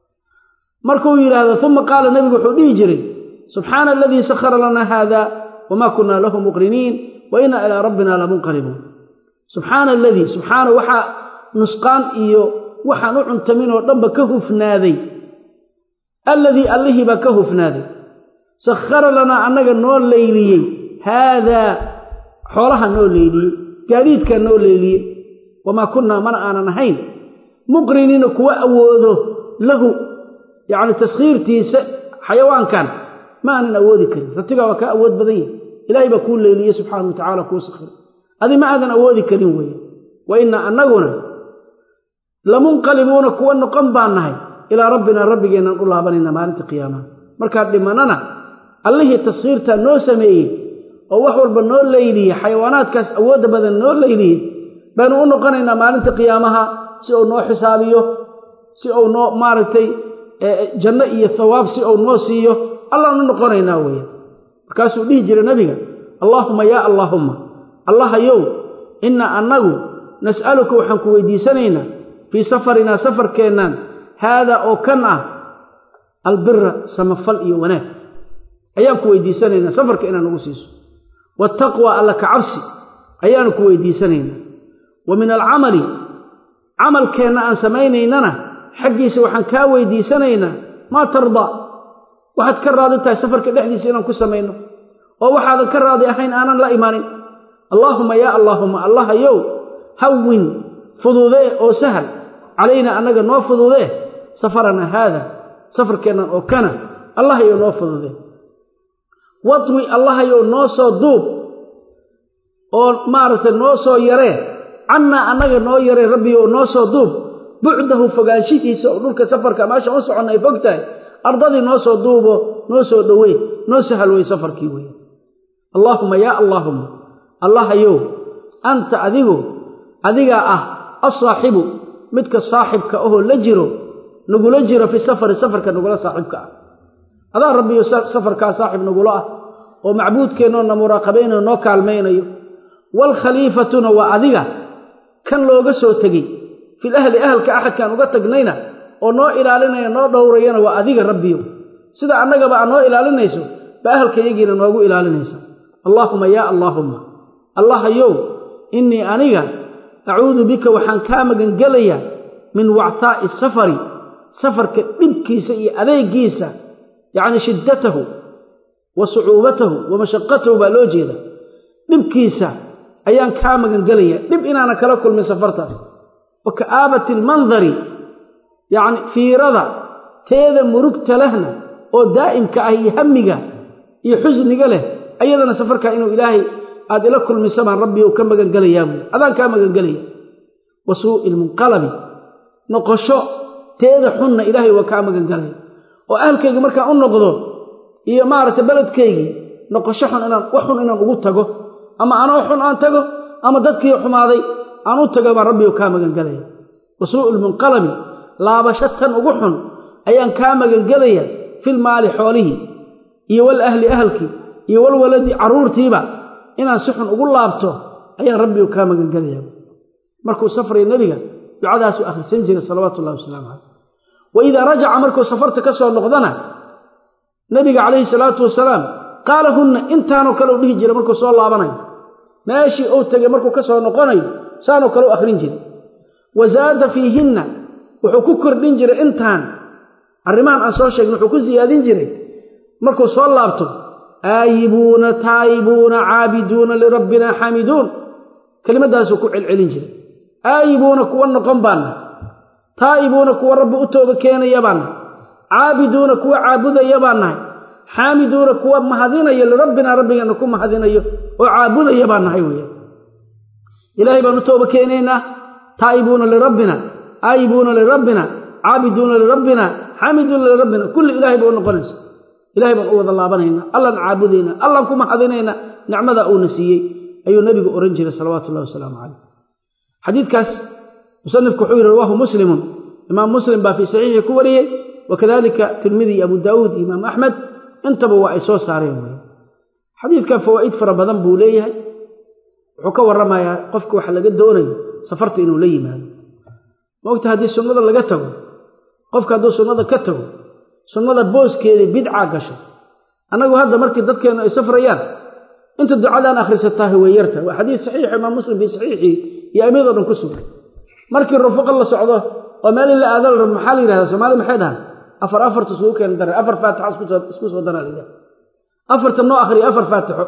markuu yidhaahdo uma qaala nebigu wuxuu dhihi jiray subxaana aladii sakhara lanaa haada wamaa kunaa lahu muqriniin wa inaa ilaa rabbina lamunqalibuun subxaana aladii subxaana waxaa nusqaan iyo waxaan u cuntaminoo dhanba ka hufnaaday alladii allihii baa ka hufnaaday sakhara lanaa annaga noo leyliyey haadaa xoolaha noo leyliyey gaadiidkaa noo leyliyey wamaa kunnaa mana aanan ahayn muqriniina kuwa awoodo lahu yacni taskhiirtiisa xayawaankan ma aanan awoodi karin ratigaa waa kaa awood badan yahay ilaahay baa kuu leyliyey subxaana wa tacala kuu sakhir adi ma aadan awoodi karin weeye wa inna annaguna lamunqalibuuna kuwa noqon baan nahay ilaa rabbinaa rabbigeennan u laabanayna maalinta qiyaamaha markaan dhimanana allihii taskhiirtaa noo sameeyey oo wax walba noo layliyey xayawaanaadkaas awoodda badan noo layliyey baynu u noqonaynaa maalinta qiyaamaha si uu noo xisaabiyo si uu noo maaragtay janno iyo thawaab si uu noo siiyo allaanu noqonaynaa weeye markaasuu dhihi jiray nebiga allaahumma yaa allaahumma allahayow innaa annagu nas'aluka waxaan ku weydiisanaynaa fii safarinaa safarkeennaan haadaa oo kan ah albira samafal iyo wanaag ayaan ku weydiisanaynaa safarka inaad nagu siiso waataqwa alla ka cabsi ayaanu ku weydiisanaynaa wa min alcamali camalkeenna aan samaynaynana xaggiisa waxaan kaa weydiisanaynaa maa tardaa waxaad ka raadi tahay safarka dhexdiisa inaan ku samayno oo waxaadan ka raadi ahayn aanan la imaanin allaahumma yaa allaahumma allahayow hawin fududee oo sahal calaynaa annaga noo fududee safarana haada safarkeennan oo kana allahayow noo fududee wadwi allahayow noo soo duub oo maaragtay noo soo yaree cannaa annaga noo yaree rabbiyow noo soo duub bucdahu fogaanshihiisa oo dhulka safarka meesha u soconna ay fog tahay ardadii noo soo duubo noo soo dhowey noo sahal wey safarkii wey allaahumma yaa allaahumma allahayow anta adigu adigaa ah alsaaxibu midka saaxibka ahoo la jiro nagula jiro fi safari safarka nagula saaxiibka ah adaa rabbiyo safarkaa saaxib nagula ah oo macbuudkeennoo na muraaqabaynayo noo kaalmaynayo waalkhaliifatuna waa adiga kan looga soo tegey fil ahli ahalka axadkaan uga tagnayna oo noo ilaalinaya noo dhowrayana waa adiga rabbiyo sida annagaba aad noo ilaalinayso ba ahalkayagiina noogu ilaalinaysa allaahumma yaa allaahumma allahayow innii aniga acuudu bika waxaan kaa magangelayaa min wactaa'i safari safarka dhibkiisa iyo adeegiisa yacni shiddatahu wa sucuubatahu wa mashaqatahu baa loo jeeda dhibkiisa ayaan kaa magangelayaa dhib inaana kala kulmin safartaas wa ka'aabati almandari yacni fiirada teeda murugta lehna oo daa'imka ah iyo hamiga iyo xusniga leh ayadana safarkaa inuu ilaahay aad ila kulmisa baan rabbi u ka magangelayaa buui adaan kaa magangelaya wa suu'i lmunqalabi noqosho teeda xunna ilaahay waa kaa magangelaya oo ahalkayga markaan u noqdo iyo maaragtay beledkaygii noqosho xun inaan wax xun inaan ugu tago ama anoo xun aan tago ama dadkii xumaaday aan u tago baan rabbi kaa magangelaya wa suu'i lmunqalabi laabasho tan ugu xun ayaan kaa magangelaya filmaali xoolihii iyo wal ahli ahalkii iyo walwaladi carruurtiiba inaan si xun ugu laabto ayaan rabbigu kaa magangelaya markuu safraya nebiga ducadaasuu akhrisan jiray salawaatu ullahi wasalaamu caleyh wa idaa rajaca markuu safarta ka soo noqdana nebiga calayhi salaatu wasalaam qaala hunna intaanoo kale u dhihi jiray markuu soo laabanayo meeshii uu tegay markuu ka soo noqonayo saanoo kale u akhrin jiray wa zaada fiihinna wuxuu ku kordhin jiray intaan arrimahan aan soo sheegin wuxuu ku siyaadin jiray markuu soo laabto aayibuuna taayibuuna caabiduuna lirabbina xaamiduun kelimadaasuu ku celcelin jiray aayibuuna kuwa noqon baanna taa'ibuuna kuwa rabbi u tooba keenaya baan nahay caabiduuna kuwa caabudaya baan nahay xaamiduuna kuwa mahadinaya lirabbina rabbigana ku mahadinayo oo caabudaya baan nahay weeyaan ilaahay baan u tooba keenaynaa taa'ibuuna lirabbina aayibuuna lirabbina caabiduuna lirabbina xaamiduuna lirabbina kulli ilaahay bay u noqonaysa ilahay baan u wada laabanaynaa allaan caabudaynaa allaan ku mahadinaynaa nicmada uuna siiyey ayuu nebigu ohan jiray salawaatu ullahi wasalaamu caleyh xadiidkaas musanifku wuxuu yidhi rawaahu muslimun imaam muslim baa fii saxiixii ku wariyey wakadalika tirmidi iyo abu daawuud iyo imaam axmed intaba waa ay soo saareen wey xadiidkan fawaa'id fara badan buu leeyahay wuxuu ka warramayaa qofka waxa laga doonayo safarta inuu la yimaado maogta haddii sunnada laga tago qofka hadduu sunnada ka tago sunnada booskeeda bidcaa gasho annagu hadda markii dadkeennu ay safrayaan inta ducadaan akhrisataahi way yarta waa xadiid saxiix imaam muslim fii saxiixii iyo amiyadoo dhan ku sugan markii rufuqa la socdo oo meel in la aada la rabo maxaa la yidhahdaa soomaali maxay dhahan afar afarta isugu keena dara afar faatixa isku soo daraa la yidhahda afarta noo akhriya afar faatixo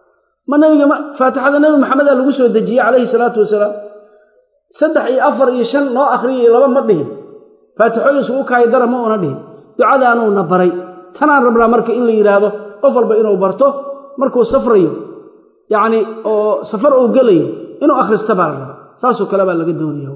ma nabiga faatixada nebi maxamedaa lagu soo dejiyey calayhi salaatu wasalaam saddex iyo afar iyo shan noo akhriya iyo laba ma dhihin faatixooyin isugu kaayo dara ma una dhihin ducadaanuuna baray tanaan rabnaa marka in la yidhaahdo qof walba inuu barto markuu safrayo yacni oo safar uu gelayo inuu akhrista baa la rabaa saasoo kale baa laga doonaya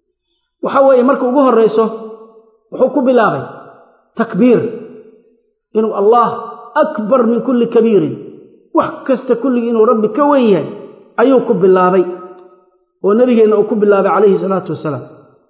waxa weeye marka ugu horrayso wuxuu ku bilaabay takbiir inuu allah akbar min kulli kabiirin wax kasta kulligii inuu rabbi ka wen yahay ayuu ku bilaabay oo nebigeenna uu ku bilaabay calayhi salaatu wasalaam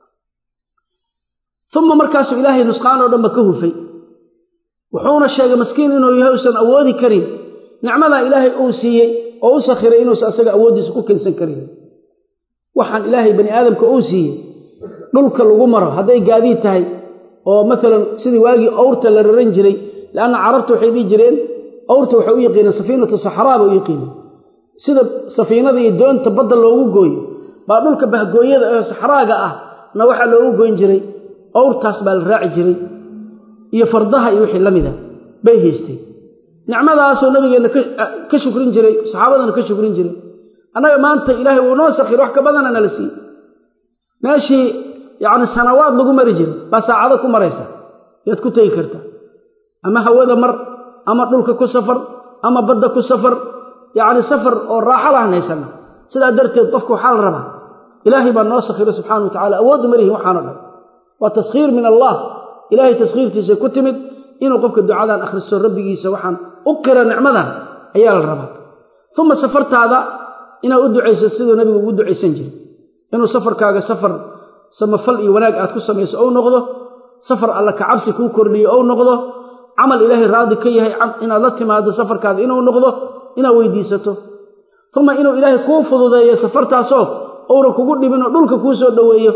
uma markaasuu ilaahay nusqaan oo dhanba ka hufay wuxuuna sheegay maskiin inuu yahay uusan awoodi karin nicmadaa ilaahay uu siiyey oo u sakhiray inuusan asaga awooddiisa ku kensan karin waxaan ilaahay bani aadamka uu siiyey dhulka lagu maro hadday gaadiid tahay oo maalan sidii waagii owrta la raran jiray leanna carabta waxay dhihi jireen owrta waxay u yaqiineen safiinatu saxraa bay u yaqiineen sida safiinada iyo doonta badda loogu gooyo baa dhulka bahgooyada ee saxraaga ah na waxaa loogu goyn jiray owrtaas baa la raaci jiray iyo fardaha iyo wixii la mida bay haystay nicmadaasoo nabigeenna ka shukrin jiray saxaabadana ka shukrin jiray annaga maanta ilaahay wuu noo sakhir wax ka badana nala siiyey meeshii yacni sanawaad lagu mari jiray baa saacado ku maraysa yaad ku tegi kartaa ama hawada mar ama dhulka ku safar ama badda ku safar yacni safar oo raaxo lahan haysana sidaa darteed qofka waxaa la rabaa ilaahay baa noo sakhiro subxana wa tacala awooddu ma lihin waxaano dhan waa taskhiir min allah ilaahay taskhiirtiisa ku timid inuu qofka ducadan akhristo rabbigiisa waxaan u qira nicmadan ayaa la rabaa uma safartaada inaad u ducayso siduu nabigu ugu ducaysan jiray inuu safarkaaga safar samafal iyo wanaag aad ku samayso ou noqdo safar alla kacabsi kuu kordhiyo ou noqdo camal ilaahay raadi ka yahay inaad la timaado safarkaada inuu noqdo inaad weydiisato uma inuu ilaahay kuu fududeeyo safartaasoo ounan kugu dhibinoo dhulka kuu soo dhoweeyo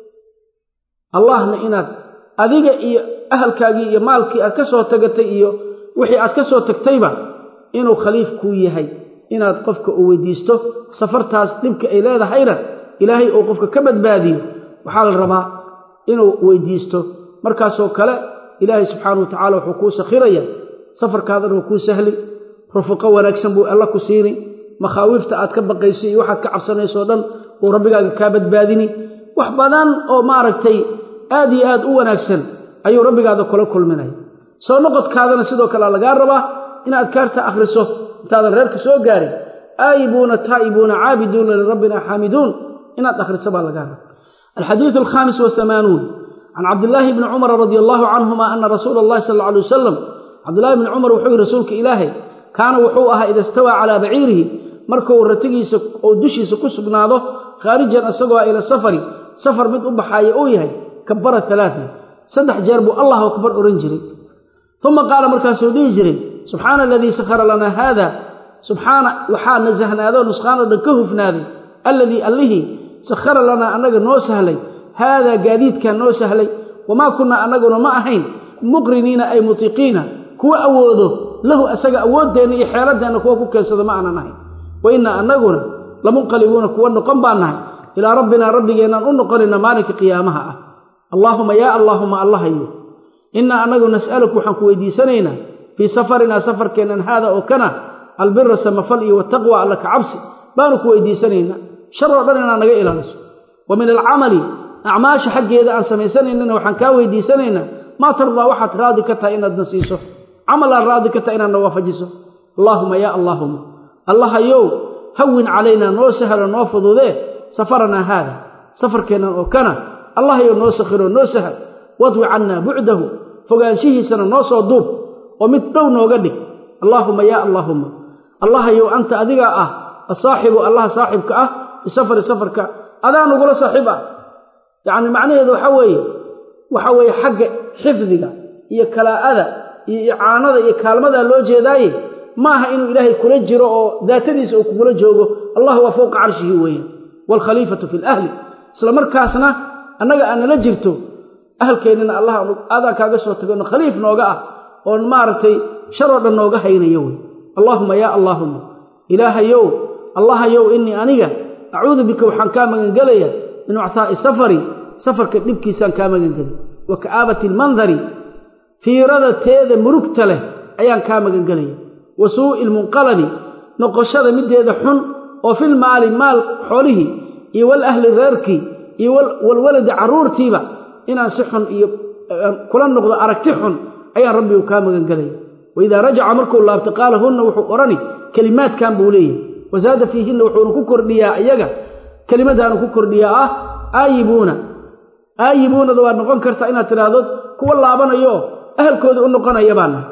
allahna inaad adiga iyo ahalkaagii iyo maalkii aad ka soo tagatay iyo wixii aad ka soo tagtayba inuu khaliif kuu yahay inaad qofka u weydiisto safartaas dhibka ay leedahayna ilaahay uu qofka ka badbaadiyo waxaa la rabaa inuu weydiisto markaasoo kale ilaahay subxaana wa tacala wuxuu kuu sakhiraya safarkaadana wuu kuu sahli rufuqo wanaagsan buu alla ku siini makhaawiifta aad ka baqayso iyo waxaad ka cabsanaysoo dhan uu rabbigaaga kaa badbaadini wax badan oo maaragtay aad iyo aad u wanaagsan ayuu rabbigaada kula kulminaya soo noqodkaadana sidoo kale lagaa rabaa inaad adkaarta akhriso intaadan reerka soo gaarin aayibuuna taa'ibuuna caabiduuna lirabbina xaamiduun inaad akhriso baa lagaa raba alxadiidu alkhaamis wahamaanuun can cabdillaahi bni cumara radi allahu canhuma ana rasuula allahi sal alla alay wasalam cabdillahi bni cumar wuxuu yihi rasuulka ilaahay kaana wuxuu ahaa ida stawaa calaa baciirihi markuu ratigiisa oo dushiisa ku sugnaado khaarijan isagoo ila safari safar mid u baxaaya uu yahay kabara alaaa saddex jeer buu allahu akbar odhan jiray uma qaala markaasuu dhihi jiray subxaana aladii sakhara lanaa haada subxaana waxaa nasahnaadoo nusqaanoo dhan ka hufnaaday alladii allihii sakhara lanaa annaga noo sahlay haadaa gaadiidkaa noo sahlay wamaa kunnaa annaguna ma ahayn muqriniina ay mutiiqiina kuwa awoodo lahu asaga awooddeenna iyo xeeladdeenna kuwa ku keensada ma aanan ahayn wa innaa annaguna lamunqalibuuna kuwa noqon baan nahay ilaa rabbinaa rabbigeennaan u noqonayna maalinka qiyaamaha ah allaahuma yaa allaahuma allahayo innaa annagu nas'aluku waxaan ku weydiisanaynaa fii safarinaa safarkeennan haada oo kana albira samafal iyo wataqwa alla ka cabsi baanu ku weydiisanaynaa shar oo dhan inaad naga ilaaliso wa min alcamali acmaasha xaggeeda aan samaysanaynana waxaan kaa weydiisanaynaa maa tardaa waxaad raadi ka tahay inaadna siiso camal aad raadi ka tahay inaadna waafajiso allaahuma yaa allaahuma allahayow hawin calaynaa noo sahlo noo fududee safaranaa haada safarkeennan oo kana allahayow noo sakhiro noo sahal wadwi cannaa bucdahu fogaanshihiisana noo soo duub oo mid dhow nooga dhig allaahuma yaa allaahuma allahayow anta adigaa ah asaaxibu allaha saaxibka ah bisafari safarka adaa nugula saaxiib ah yacni macnaheedu waxaa weeye waxaa weeye xagga xifdiga iyo kalaa'ada iyo icaanada iyo kaalmadaa loo jeedaaye maaha inuu ilaahay kula jiro oo daatadiisa uu kugula joogo allah waa fowqa carshihi weeyaan waalkhaliifatu fi lahli isla markaasna annaga aad nala jirto ahalkeennina allah aadaan kaaga soo tagono khaliif nooga ah oon maaragtay sharoo dhan nooga haynayo wey allaahuma yaa allaahuma ilaahayow allahayow innii aniga acuudu bika waxaan kaa magangelayaa min uctaa'i safari safarka dhibkiisaan kaa magangelay wa ka'aabati almandari fiirada teeda murugta leh ayaan kaa magangelaya wa suu'i lmunqalabi noqoshada middeeda xun oo fil maali maal xoolihii iyo wal ahli reerkii iyo walwaladi carruurtiiba inaan si xun iyo kula noqdo aragti xun ayaan rabbigu kaa magangelaya waidaa rajaca markuu laabto qaala hunna wuxuu odhani kelimaadkan buu leeyahy wasaada fiihinna wuxuuna ku kordhiyaa iyaga kelimadaanu ku kordhiyaa ah aayibuuna aayibuunada waad noqon kartaa inaad tidhaahdo kuwa laabanayo ahalkooda u noqonaya baan nahay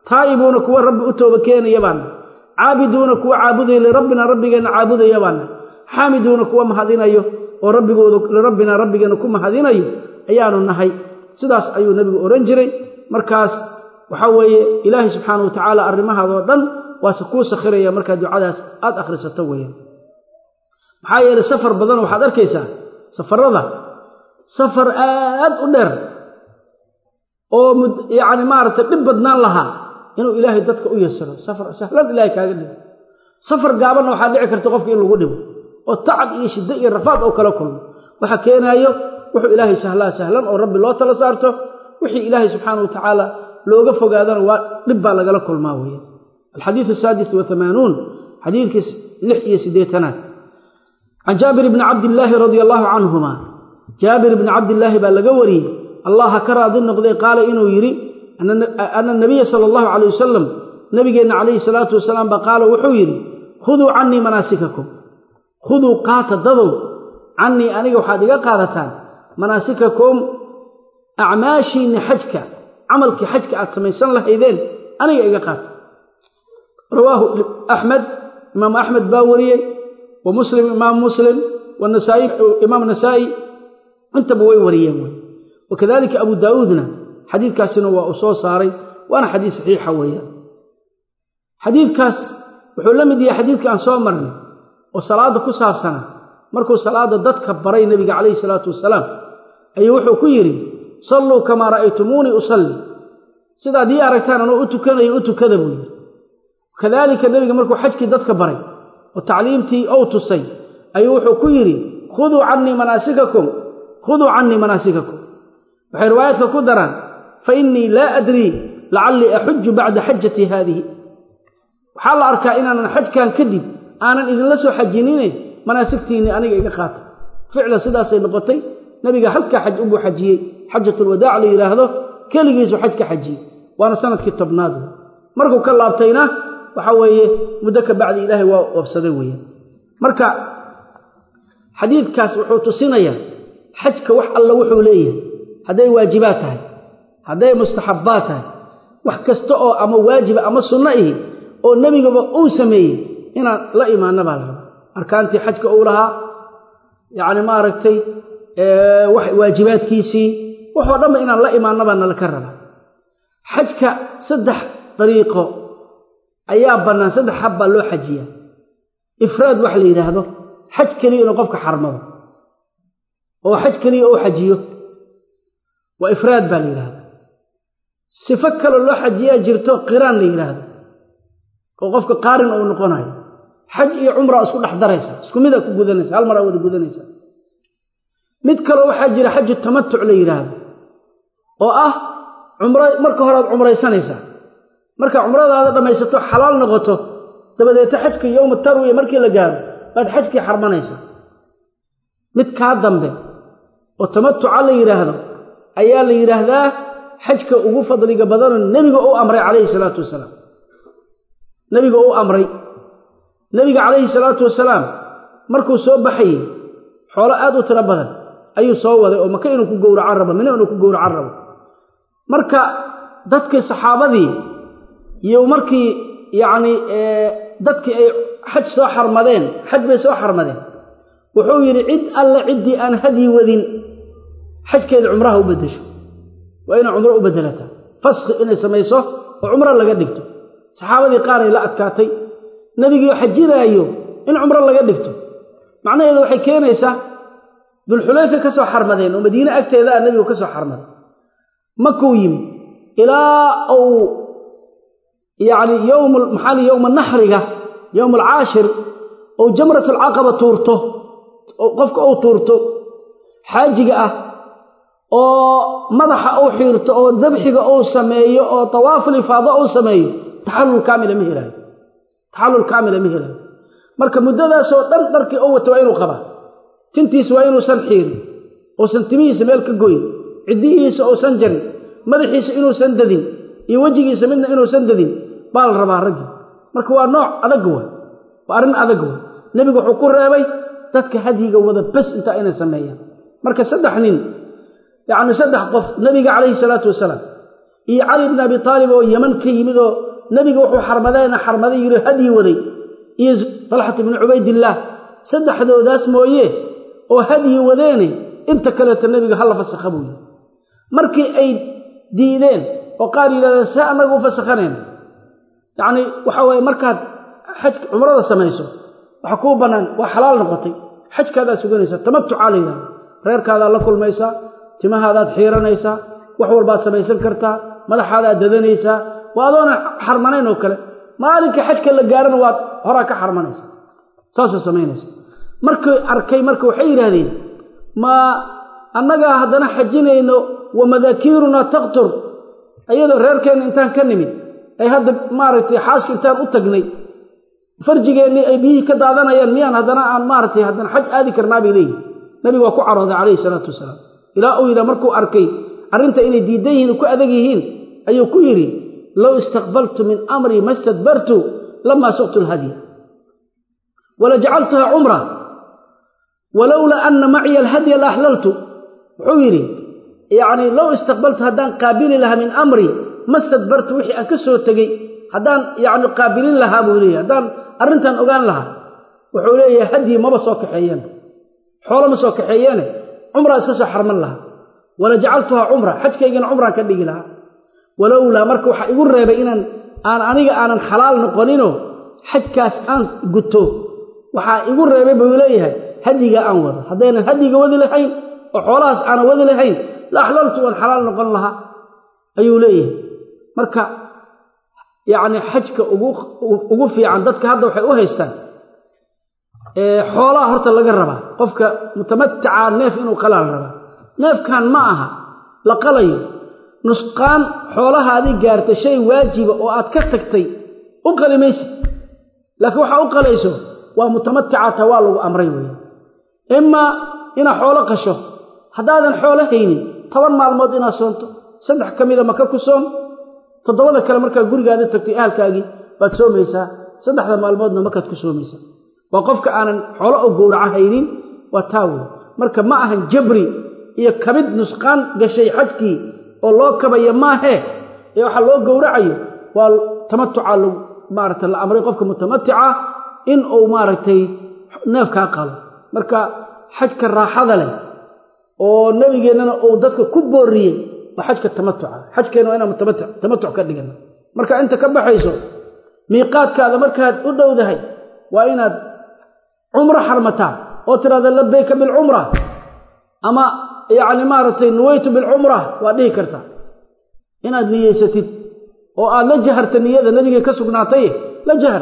taa'ibuuna kuwa rabbi u tooba keenaya baana caabiduuna kuwa caabudaya lirabbina rabbigeenna caabudaya baana xaamiduuna kuwa mahadinayo oo rabbigooda lirabbina rabbigeenna ku mahadinayo ayaanu nahay sidaas ayuu nebigu odhan jiray markaas waxaa weeye ilaahay subxaana wa tacaala arrimahaadoo dhan waase kuu sakhiraya markaa ducadaas aad akhrisato weeyaan maxaa yeelay safar badan waxaad arkaysaa safarada safar aad u dheer oo yacni maaragtay dhib badnaan lahaa inuu ilaahay dadka u yasiro safar sahlan ilaahay kaaga dhigo safar gaabanna waxaa dhici karta qofka in lagu dhibo oo tacab iyo shiddo iyo rafaad oo kala kulmo waxa keenaayo wuxuu ilaahay sahlaa sahlan oo rabbi loo tala saarto wixii ilaahay subxaana wa tacaala looga fogaadana waa dhib baa lagala kulmaa weeye alxadiidu asaadis wahamaanuun xadiidkii lix iyo siddeetanaad can jaabir bni cabdillaahi radia allaahu canhuma jaabir bni cabdillaahi baa laga wariyey allah ha ka raadi noqday qaala inuu yidhi ana nabiya sala allahu calay wasalam nabigeenna calayhi salaatu wasalaam baa qaala wuxuu yidhi khuduu cannii manaasikakum khuduu qaata dadow cannii aniga waxaad iga qaadataan manaasikakum acmaashiinni xajka camalkii xajka aad samaysan lahaydeen aniga iga qaata rawaahu axmed imaamu axmed baa wariyey wa muslim imaam muslim wanasaai imaam nasaa'i intaba way wariyeen wey wakadalika abu daauudna xadiidkaasina waa uu soo saaray waana xadiid saxiixa weeyaan xadiidkaas wuxuu la mid yahay xadiidka aan soo marnay oo salaadda ku saabsana markuu salaadda dadka baray nebiga calayhi salaatu wasalaam ayuu wuxuu ku yidhi salluu kamaa ra'aytumuunii usalli sidaad ii aragtaan anuu u tukanayo u tukada buu yidhi kadaalika nebiga markuu xajkii dadka baray oo tacliimtii ou tusay ayuu wuxuu ku yidhi khuduu cannii manaasikakum khuduu cannii manaasikakum waxay riwaayaadka ku daraan fa innii laa adrii lacallii axuju bacda xajatii haadihi waxaa la arkaa inaanan xajkan kadib aanan idinla soo xajinine manaasigtiinni aniga iga qaata ficlan sidaasay noqotay nebiga halkaa xaj unbuu xajiyey xajatulwadaac la yidhaahdo keligiisu xaj ka xajiyey waana sanadkii tobnaad markuu ka laabtayna waxa weeye muddo ka bacdi ilaahay waa oobsaday weeyaan marka xadiidkaas wuxuu tusinayaa xajka wax alla wuxuu leeyahay hadday waajibaad tahay hadday mustaxabbaad tahay wax kasta oo ama waajiba ama sunno ihi oo nebigaba uu sameeyey inaan la imaanna baa la rabaa arkaantii xajka uu lahaa yacni maaragtay waajibaadkiisii waxoo dhanba inaan la imaanna baa nalaka rabaa xajka saddex dariiqo ayaa bannaan saddex hab baa loo xajiyaa ifraad wax la yidhaahdo xaj keliya inuu qofka xarmado oo xaj keliya uu xajiyo waa ifraad baa la yidhahda sifo kaloo loo xajiyaa jirto qiraan la yidhaahdo oo qofka qaarin uu noqonayo xaj iyo cumraa isku dhex daraysa isku midaa ku gudanaysa hal maraa wada gudanaysa mid kaloo waxaa jira xaju tamatuc la yidhaahdo oo ah cumro marka horead cumraysanaysaa markaa cumradaada dhammaysato xalaal noqoto dabadeeta xajka yowma tarwiya markii la gaaro baad xajkii xarmanaysaa mid kaa dambe oo tamatuca la yidhaahdo ayaa la yidhaahdaa xajka ugu fadliga badanoo nebiga u amray calayhi salaatu wasalaam nebiga u amray nebiga calayhi salaatu wasalaam markuu soo baxayey xoolo aad u tiro badan ayuu soo waday oo maka inuu ku gowracan rabo mina inuu ku gowracan rabo marka dadkii saxaabadii iyo markii yacnii dadkii ay xaj soo xarmadeen xaj bay soo xarmadeen wuxuu yidhi cid alle ciddii aan hadyi wadin xajkeeda cumraha u beddesho waa inay cumro u beddelataa faskhi inay samayso oo cumro laga dhigto saxaabadii qaaray la adkaatay nebigiio xajinaayo in cumro laga dhigto macnaheedu waxay keenaysaa dulxulayfay ka soo xarmadeen oo madiine agteeda ah nebigu ka soo xarmaday makuu yimi ilaa uu yacni yowm maxaa li yowma naxriga yowm alcaashir ou jamratulcaqaba tuurto qofka uu tuurto xaajiga ah oo madaxa uu xiirto oo dabxiga uu sameeyo oo tawaaful ifaado uu sameeyo taxallul kaamila ma helaayo taxallul kaamila ma helaayo marka muddadaasoo dhan dharkii u wato waa inuu qabaa tintiisa waa inuusan xiirin uusan timihiisa meel ka goyn ciddihiisa uusan jarin madaxiisa inuusan dadin iyo wejigiisa midna inuusan dadin baa la rabaa raggii marka waa nooc adag wa waa arrin adag wa nebigu wuxuu ku reebay dadka hadyiga wada bes intaa inay sameeyaan marka saddex nin yacni saddex qof nebiga calayhi salaatu wasalaam iyo cali bni abi taalib oo yeman ka yimid oo nebiga wuxuu xarmadeena xarmaday yidhi hadyi waday iyo talxat ibni cubaydillaah saddexdoodaas mooye oo hadyi wadeene inta kaleeta nebiga hala fasakha buu yidhi markii ay diideen oo qaar yidhahdeen see annaga u fasakhanayna yacnii waxa weeye markaad xaj cumrada samayso waxa kuu bannaan waa xalaal noqotay xajkaadaa suganaysaa tamatucaa la yidhahda reerkaadaad la kulmaysaa timahaadaad xiiranaysaa wax walbaad samaysan kartaa madaxaadaad dadanaysaa waa adoona xarmanayn oo kale maalinka xajka la gaarana waad horaa ka xarmanaysaa saasoo samaynaysa markay arkay marka waxay yidhaahdeen ma annagaa haddana xajinayno wa madaakiirunaa taqtur ayadoo reerkeenna intaan ka nimid ay hadda maaragtay xaaska intaan u tagnay farjigeennii ay biyihii ka daadanayaan miyaan haddana aan maaragtay haddana xaj aadi karnaa bay leeyihin nabigu waa ku carooday calayhi salaatu wasalaam ilaa uu yidhaha markuu arkay arrinta inay diidan yihiin ku adag yihiin ayuu ku yidhi low istaqbaltu min amrii ma stadbartu lamaa suqtu lhadya wala jacaltuha cumra walowlaa anna maciya alhadya la axlaltu wuxuu yidhi yacnii low istaqbaltu haddaan qaabili lahaa min amrii ma stadbartu wixii aan ka soo tegey haddaan yacni qaabilin lahaa buu leeyahy haddaan arrintan ogaan lahaa wuxuu leeyahay hadyi maba soo kaxeeyeen xoolo ma soo kaxeeyeene cumraa iska soo xarman lahaa wala jacaltuhaa cumra xajkaygana cumraan ka dhigi lahaa walowlaa marka waxaa igu reebay inaan aan aniga aanan xalaal noqoninoo xajkaas aan guto waxaa igu reebay buu leeyahay hadyigaa aan wado haddaynan hadyiga wadi lahayn oo xoolahaas aanan wadi lahayn la axlaltu waan xalaal noqon lahaa ayuu leeyahay marka yacni xajka ugu fiican dadka hadda waxay u haystaan xoolaha horta laga rabaa qofka mutamaticaa neef inuu qalaa la rabaa neefkan ma aha la qalayo nusqaan xoolahaadii gaarta shay waajiba oo aad ka tagtay u qali maysid laakiin waxaa u qalayso waa mutamaticata waa lagu amray weeye imaa inaad xoolo qasho haddaadan xoolo haynin toban maalmood inaad soonto saddex ka mida maka ku soon toddobada kale markaa gurigaada tagtay ahalkaagii baad soomaysaa saddexda maalmoodna makaad ku soomaysaa waa qofka aanan xoolo oo gowraca haynin waa taa wey marka ma ahan jabri iyo kabid nusqaan gashay xajkii oo loo kabaya maahee ee waxaa loo gowracayo waa tamatuca lagu maaragta la amray qofka mutamatica in uu maaragtay neefkaa qalo marka xajka raaxada leh oo nebigeennana uu dadka ku booriyey waa xajka tamatuca xajkeenna waa inaan tamatuc ka dhigana marka inta ka baxayso miiqaadkaada markaad u dhowdahay waa inaad cumro xarmataa oo tidhahda labayka bilcumra ama yacni maaragtay nuwaytu bilcumra waa dhihi kartaa inaad niyeysatid oo aad la jaharta niyada nebigay ka sugnaatay la jahar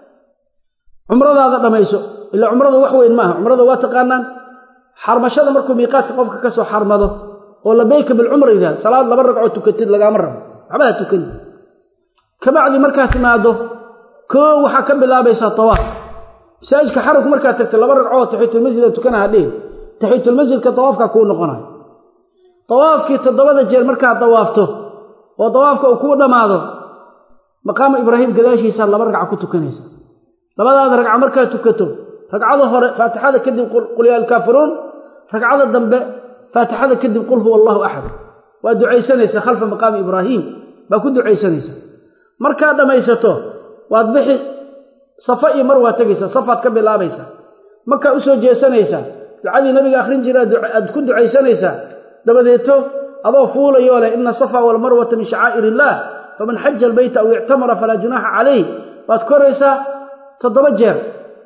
cumradaada dhammayso ilaa cumrada wax weyn maaha cumrada waa taqaanaan xarmashada markuu miiqaadka qofka ka soo xarmado oo labayka bilcumra yidhahda salaad laba ragcoo tukatid lagaama rabo waxba ha tukani kabacdi markaad timaado koo waxaa ka bilaabaysaa tawaaf masaajidka xarunku markaad tagta laba ragcoo taxiitulmasjida tukanaha dhihi taxiitulmasjidka tawaafkaa kuu noqonayo tawaafkii toddobada jeer markaad dawaafto oo dawaafka uu kuu dhammaado maqaamu ibraahim gadaashiisaa laba ragca ku tukanaysa labadaada ragca markaad tukato ragcada hore faatixada kadib qul yaa alkaafiruun ragcada dambe faatixada kadib qul huwa allahu axad waa ducaysanaysaa khalfa maqaami ibraahiim baa ku ducaysanaysaa markaad dhammaysato waad bixi safa iyo mar waa tegaysaa safaad ka bilaabaysaa markaa u soo jeesanaysaa ducadii nabiga akhrin jira aad ku ducaysanaysaa dabadeeto adoo fuulayoo leh ina safa walmarwata min shacaa'ir illaah faman xaja albayta aw ictamara falaa junaaxa calayh baad koraysaa toddoba jeer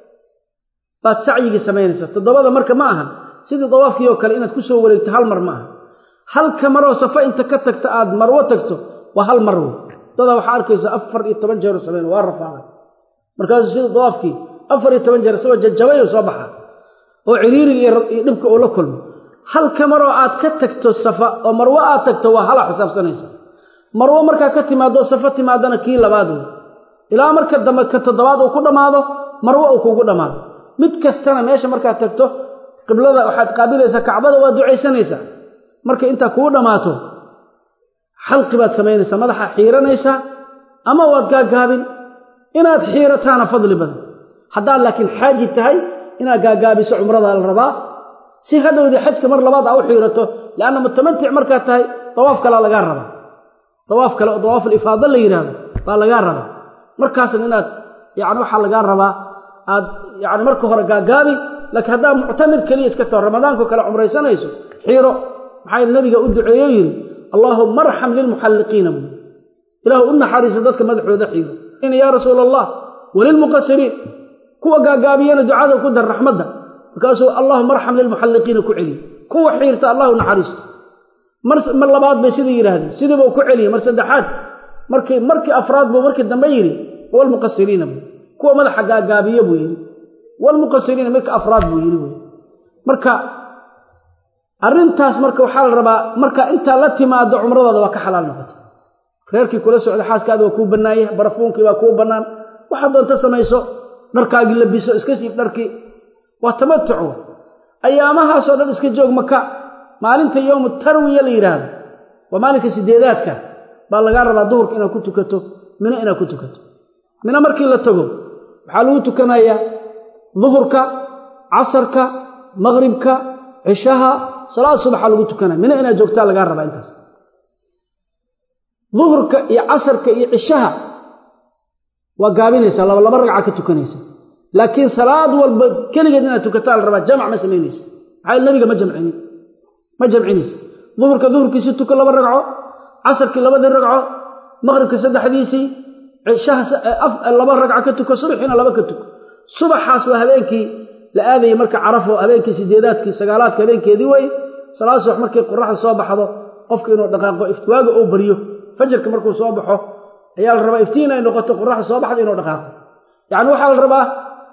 baad sacyigii samaynaysaa toddobada marka ma ahan sidii dawaafkii oo kale inaad ku soo wareegto hal mar ma aha halka maroo safa inta ka tagta aad marwo tagto waa hal mar wey dadaa waxaa arkaysa afar iyo toban jeero samayn waa rafaaqay markaasuu sidii dawaafkii afar iyo toban jeer isagoo jajabay oo soo baxa oo ciriiriga iyo dhibka uu la kulmo halka maroo aad ka tagto safa oo marwo aad tagto waa hala xisaabsanaysa marwo markaa ka timaado safa timaadana kii labaad wey ilaa marka dambe ka toddobaad uu ku dhammaado marwo uu kugu dhammaado mid kastana meesha markaad tagto qiblada waxaad qaabilaysaa kacbada waa ducaysanaysaa marka intaa kuu dhammaato xalqi baad samaynaysaa madaxa xiiranaysaa ama waad gaagaabin inaad xiirataana fadli badan haddaad laakiin xaaji tahay inaad gaagaabiso cumradaa la rabaa si hadhowdii xajka mar labaad aa u xiirato lianna mutamatic markaad tahay dawaaf kalaa lagaa rabaa dawaaf kale oo dawaaf alifaada la yidhaahdo baa lagaa rabaa markaasna inaad yani waxaa lagaa rabaa aad yani marka hore gaagaabi laakiin haddaa muctamir keliya iska taho ramadaanko kale cumraysanayso xiiro maxaa nabiga u duceeyo yidhi allaahuma arxam lilmuxalliqiina buu ilahu u naxariiso dadka madaxooda xiiro yaa rasuula allah walilmuqasiriin kuwa gaagaabiyana ducada ku dar raxmadda markaasuu allahuma arxam lilmuxalliqiina ku celiye kuwa xiirta allahu naxariisto mar labaad bay sidii yidhaahdeen sidiibuu ku celiyey mar saddexaad markii markii afraad buu markii dambe yidhi walmuqasiriina buu kuwa madaxa gaagaabiye buu yidhi walmuqasiriina marka afraad buu yidhi wy marka arrintaas marka waxaa la rabaa marka intaa la timaado cumradaada waa ka xalaal noqotay reerkii kula socda xaaskaada waa kuu bannaanye barafuunkii waa kuu bannaan waxaad doonta samayso dharkaagii labiso iska siib dharkii waa tamatuc ayaamahaasoo dhan iska joog maka maalinta yowmu tarwiya la yidhaahdo waa maalinka sideedaadka baa lagaa rabaa duhurka inaad ku tukato mino inaad ku tukato mino markii la tago waxaa lagu tukanayaa duhurka casarka maqribka cishaha salaad subaxa lagu tukanaya mino inaad joogtaa lagaa rabaa intaas duhurka iyo casarka iyo cishaha waa gaabinaysaa laba laba ragca ka tukanaysa laakiin salaad walba keligeed inaad tukataa la rabaa jamc ma samaynaysa maxaa nabiga ma jamcinin ma jamcinaysa duhurka duhurkiisii tuko laba ragco casarkii labadii ragco maqribka saddexdiisii cishaha laba ragco ka tuko subaxiina laba ka tuko subaxaas waa habeenkii la aadayay marka carafo habeenkii sideedaadkii sagaalaadka habeenkeedii wey salaad subax markii qoraxda soo baxdo qofka inuu dhaqaaqo iftiwaaga uu baryo fajarka markuu soo baxo ayaa la rabaa iftiin ay noqoto qoraxda soo baxda inuu dhaqaaqo yacni waxaa la rabaa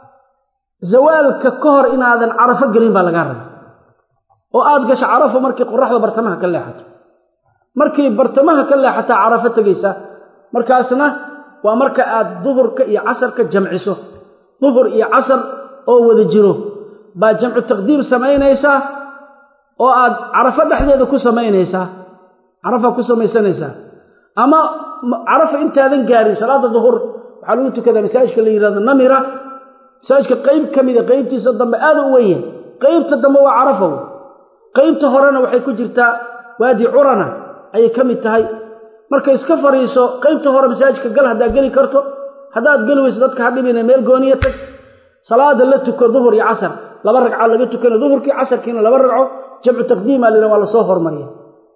zawaalka ka hor inaadan carafo gelin baa lagaa rabaa oo aad gasho carafo markii qoraxda bartamaha ka leexato markii bartamaha ka leexataa carafo tegaysa markaasna waa marka aad duhurka iyo casarka jamciso duhur iyo casar oo wada jiro baa jamcu taqdiim samaynaysaa oo aad carafo dhexdeeda ku samaynaysaa carafa ku samaysanaysaa ama carafa intaadan gaarin salaada duhur waxaa lagu tukadaa masaajidka la yidhahdo namira masaajidka qayb ka mida qaybtiisa dambe aada u weyn qaybta dambe waa carafa qaybta horena waxay ku jirtaa waadi curana ayay ka mid tahay marka iska fariiso qaybta hore masaajidka gal haddaad geli karto haddaad geli weyso dadka ha dhibina meel gooniya tag salaada la tuko duhur iyo casar laba ragca laga tukana duhurkii casarkiina laba ragco jamcu taqdiima lina waa lasoo hormariya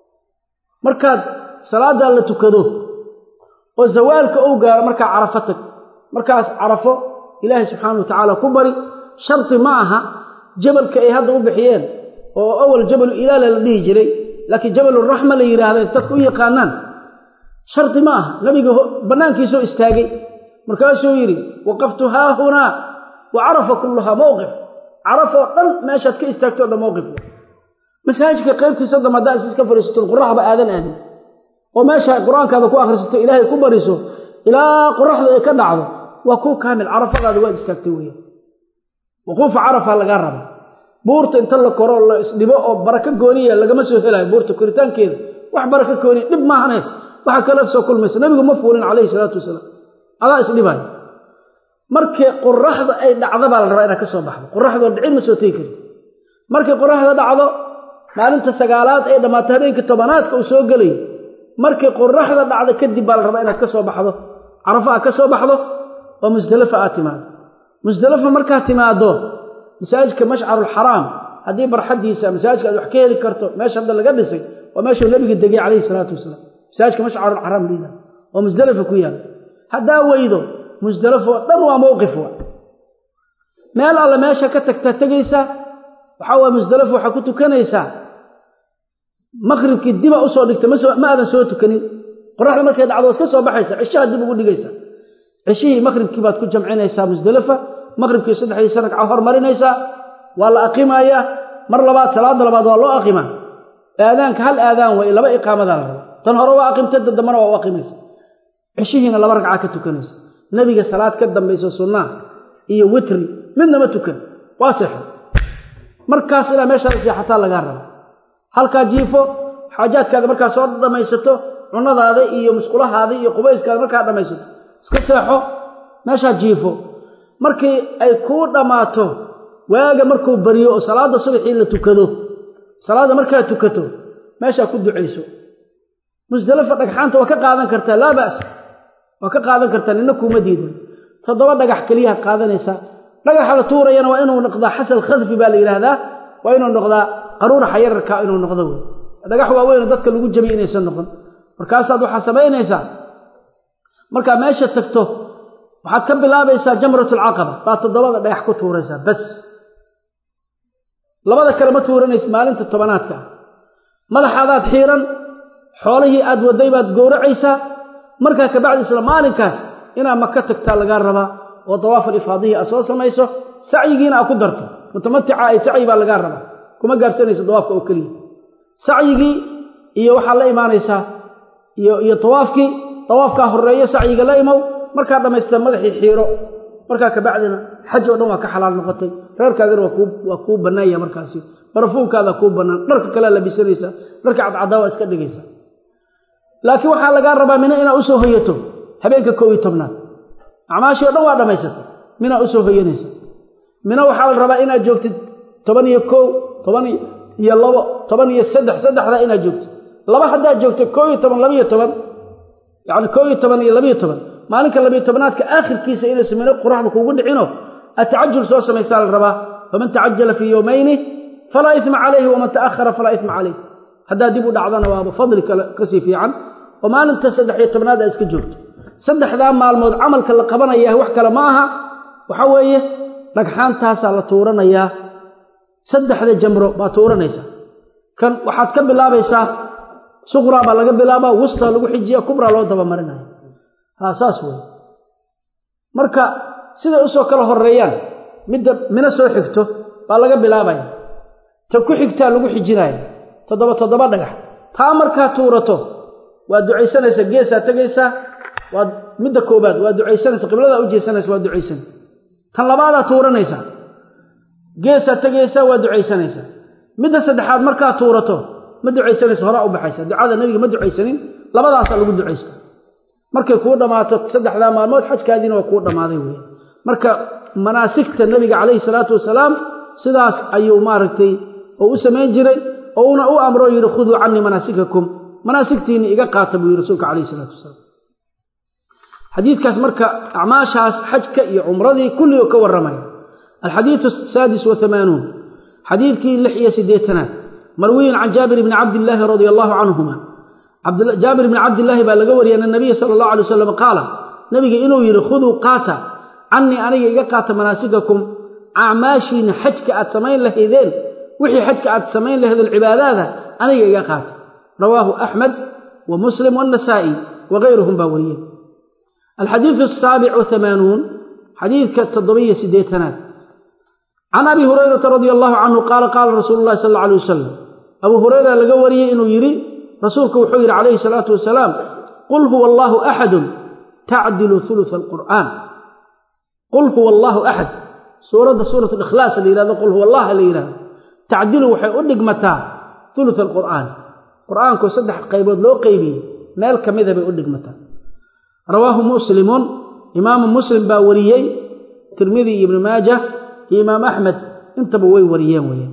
markaad salaadaa la tukado oo zawaalka ou gaaro markaa carafo tag markaas carafo ilaahay subxaana wa tacaala ku bari shardi ma aha jabalka ay hadda u bixiyeen oo awal jabalu ilaala la dhihi jiray laakiin jabaluraxma la yidhaahda dadka u yaqaanaan shardi ma aha nabiga bannaankiisoo istaagay markaasuu yidhi waqaftu haahunaa wa carafa kulluhaa mowqif carafoo dhan meeshaad ka istaagto o dhan mowqif masaajidka qaybtiisa dam haddaa is iska fadhiisato qoraxba aadan aadin oo meesha qur-aankaada ku akhrisato ilaahay ku bariso ilaa qoraxda ay ka dhacdo waa kuu kaamil carafadaada waad istaagtay weya wuquufa carafa lagaa raba buurta inta la koro la isdhibo oo barako gooniya lagama soo helayo buurta koritaankeeda wax barako gooniya dhib maahane waxa kala soo kulmaysa nabigu ma fuulin calayhi salaatu wasalaam adaa isdhibayo markii qoraxda ay dhacdo baa la rabaa inaad ka soo baxdo qoraxdoo dhicin ma soo tegi karti markay qoraxda dhacdo maalinta sagaalaad ay dhammaato habeenkii tobanaadka uu soo gelayo markay qoraxda dhacdo kadib baa la rabaa inaad ka soo baxdo carafo aad ka soo baxdo oo musdalafa aad timaado musdalafa markaad timaado masaajidka mashcarulxaraam haddii barxaddiisa masaajidka aad wax ka heli karto meesha hadda laga dhisay waa meeshuu nabiga degay calayhi salaatu wasalaam masaajidka mashcarulxaraam liida oo musdalafa ku yaala haddaa weydo musdalafo dhan waa mowqif wa meel alle meesha ka tagtaa tegaysaa waxaa waa musdalafo waxaa ku tukanaysaa maqribkii diba usoo dhigta ma aadan soo tukanin qoraxda markay dhacdo waa iska soo baxaysa cishaha dib ugu dhigaysa cishihii maqribkii baad ku jamcinaysaa musdalafa maqribkii saddexdiisa ragca hormarinaysaa waa la aqimayaa mar labaad salaada labaad waa loo aqimaa aadaanka hal aadaan way laba iqaamadaa la raba tan hore waa aqimta dambana waa u aqimaysa cishihiina laba ragca ka tukanaysa nabiga salaad ka dambaysa sunnaa iyo witri midna ma tukan waa seexo markaas ilaa meeshaad seexataa lagaa raba halkaa jiifo xaajaadkaada markaa soo dhammaysato cunadaada iyo musqulahaada iyo qubayskaada markaa dhammaysato iska seexo meeshaa jiifo markii ay kuu dhammaato waaga markuu baryo oo salaadda subaxii la tukado salaadda markaad tukato meeshaa ku ducayso musdalifa dhagxaanta waa ka qaadan kartaa laa ba'sa waa ka qaadan kartaa nina kuuma diidan toddoba dhagax keliyaad qaadanaysaa dhagaxa la tuurayana waa inuu noqdaa xasal khadfi baa la yidhaahdaa waa inuu noqdaa qaruuraxa yararka inuu noqdo wey dhagax waaweyn dadka lagu jabiy inaysan noqon markaasaad waxaa samaynaysaa markaa meesha tagto waxaad ka bilaabaysaa jamratulcaqaba baa toddobada dhagax ku tuuraysaa bas labada kale ma tuuranaysa maalinta tobanaadka ah madaxaadaad xiiran xoolihii aad waday baad gowracaysaa markaa kabacdi isla maalinkaas inaad maka tagtaa lagaa rabaa oo dawaafal ifaadihii aad soo samayso sacyigiina aad ku darto mutamatica ay sacyi baa lagaa rabaa kuma gaarsanayso dawaafka oo keliya sacyigii iyo waxaad la imaanaysaa iyo iyo tawaafkii tawaafkaa horreeyo sacyiga la imow markaa dhammaystaa madaxii xiiro markaa kabacdina xaj oo dhan waa ka xalaal noqotay reerkaagana waa kuu bannaanya markaasi barafuunkaada kuu bannaan dharka kalea labisanaysaa dharka cadcadaa waa iska dhigaysaa laakiin waxaa lagaa rabaa mina inaad usoo hoyato habeenka koob iyo tobnaad acmaashii o dhan waa dhammaysatay minaa usoo hoyanaysa mina waxaa la rabaa inaad joogtid toban iyo kow toban iyo labo toban iyo saddex saddexdaa inaad joogtid laba haddaad joogto koo iyo toban labiyo toban yacni koo iyo toban iyo labiyo toban maalinka labiyo tobnaadka aakhirkiisa inaysa mino quraxda kuugu dhicino atacajul soo samaysaa la rabaa faman tacajala fii yowmayni falaa ima calayhi waman ta'ahara falaa ima calayh haddaad dib u dhacdana waaba fadli kasii fiican oo maalinta saddex iyo tobnaad aad iska joogto saddexdaa maalmood camalka la qabanaya wax kale ma aha waxa weeye dhagxaantaasaa la tuuranayaa saddexda jamro baa tuuranaysaa kan waxaad ka bilaabaysaa suqraa baa laga bilaabaa wustaa lagu xijiya kubraa loo dabamarinaya ha saas wey marka siday usoo kala horeeyaan midda mino soo xigto baa laga bilaabaya ta ku xigtaa lagu xijinaya toddoba toddoba dhagax taa markaa tuurato waad ducaysanaysaa geesaa tegaysaa waad midda koobaad waa ducaysanaysa qibladaa u jeesanaysa waa ducaysan tan labaadaa tuuranaysaa geesaa tegaysaa waa ducaysanaysaa midda saddexaad markaa tuurato ma ducaysanaysa horaa u baxaysa ducada nebiga ma ducaysanin labadaasaa lagu ducaysta markay kuu dhammaato saddexdaa maalmood xajkaadiina waa kuu dhammaaday wey marka manaasigta nebiga calayhi salaatu wasalaam sidaas ayuu maaragtay oo u samayn jiray oo una u amroo yidhi khuduu canii manaasikakum manaasigtiinni iga qaata buu yidhi rasuulka calayhi salaatu wasalaam xadiidkaas marka acmaashaas xajka iyo cumradii kulligoo ka warramaya alxadiidu asaadis wahamaanuun xadiidkii lix iyo siddeetanaad marwiyin can jaabir bni cabdillaahi radia allahu canhuma jaabir bni cabdillaahi baa laga wariyay ana nabiya sala allahu alay wasalam qaala nabiga inuu yidhi khuduu qaata canii aniga iga qaata manaasikakum acmaashiina xajka aad samayn lahaydeen wixii xajka aad samayn lahaydeen cibaadaada aniga iga qaata rawaahu axmed wa muslim waannasaa'i wagayruhum baa wariyey alxadiidu asaabic wahamaanuun xadiidka toddobiyo siddeetanaad can abi hurayrata radia allahu canhu qaala qaala rasuulu llahi sal alla alay wasalam abuu hurayra laga wariyey inuu yidhi rasuulku wuxuu yidhi calayhi salaatu wasalaam qul huwa allaahu axadun tacdilu ulusa alqur'aan qul huwa allaahu axad suuradda suurat likhlaas la yihahdo qul huwa allah la yidhahdo tacdilu waxay u dhigmataa ulusa alqur'aan qur'aankoo saddex qaybood loo qeybiyey meel ka mida bay u dhigmataa rawaahu muslimun imaamu muslim baa wariyey tirmidi iyo ibnu maajah iyo imaam axmed intaba way wariyeen weyaan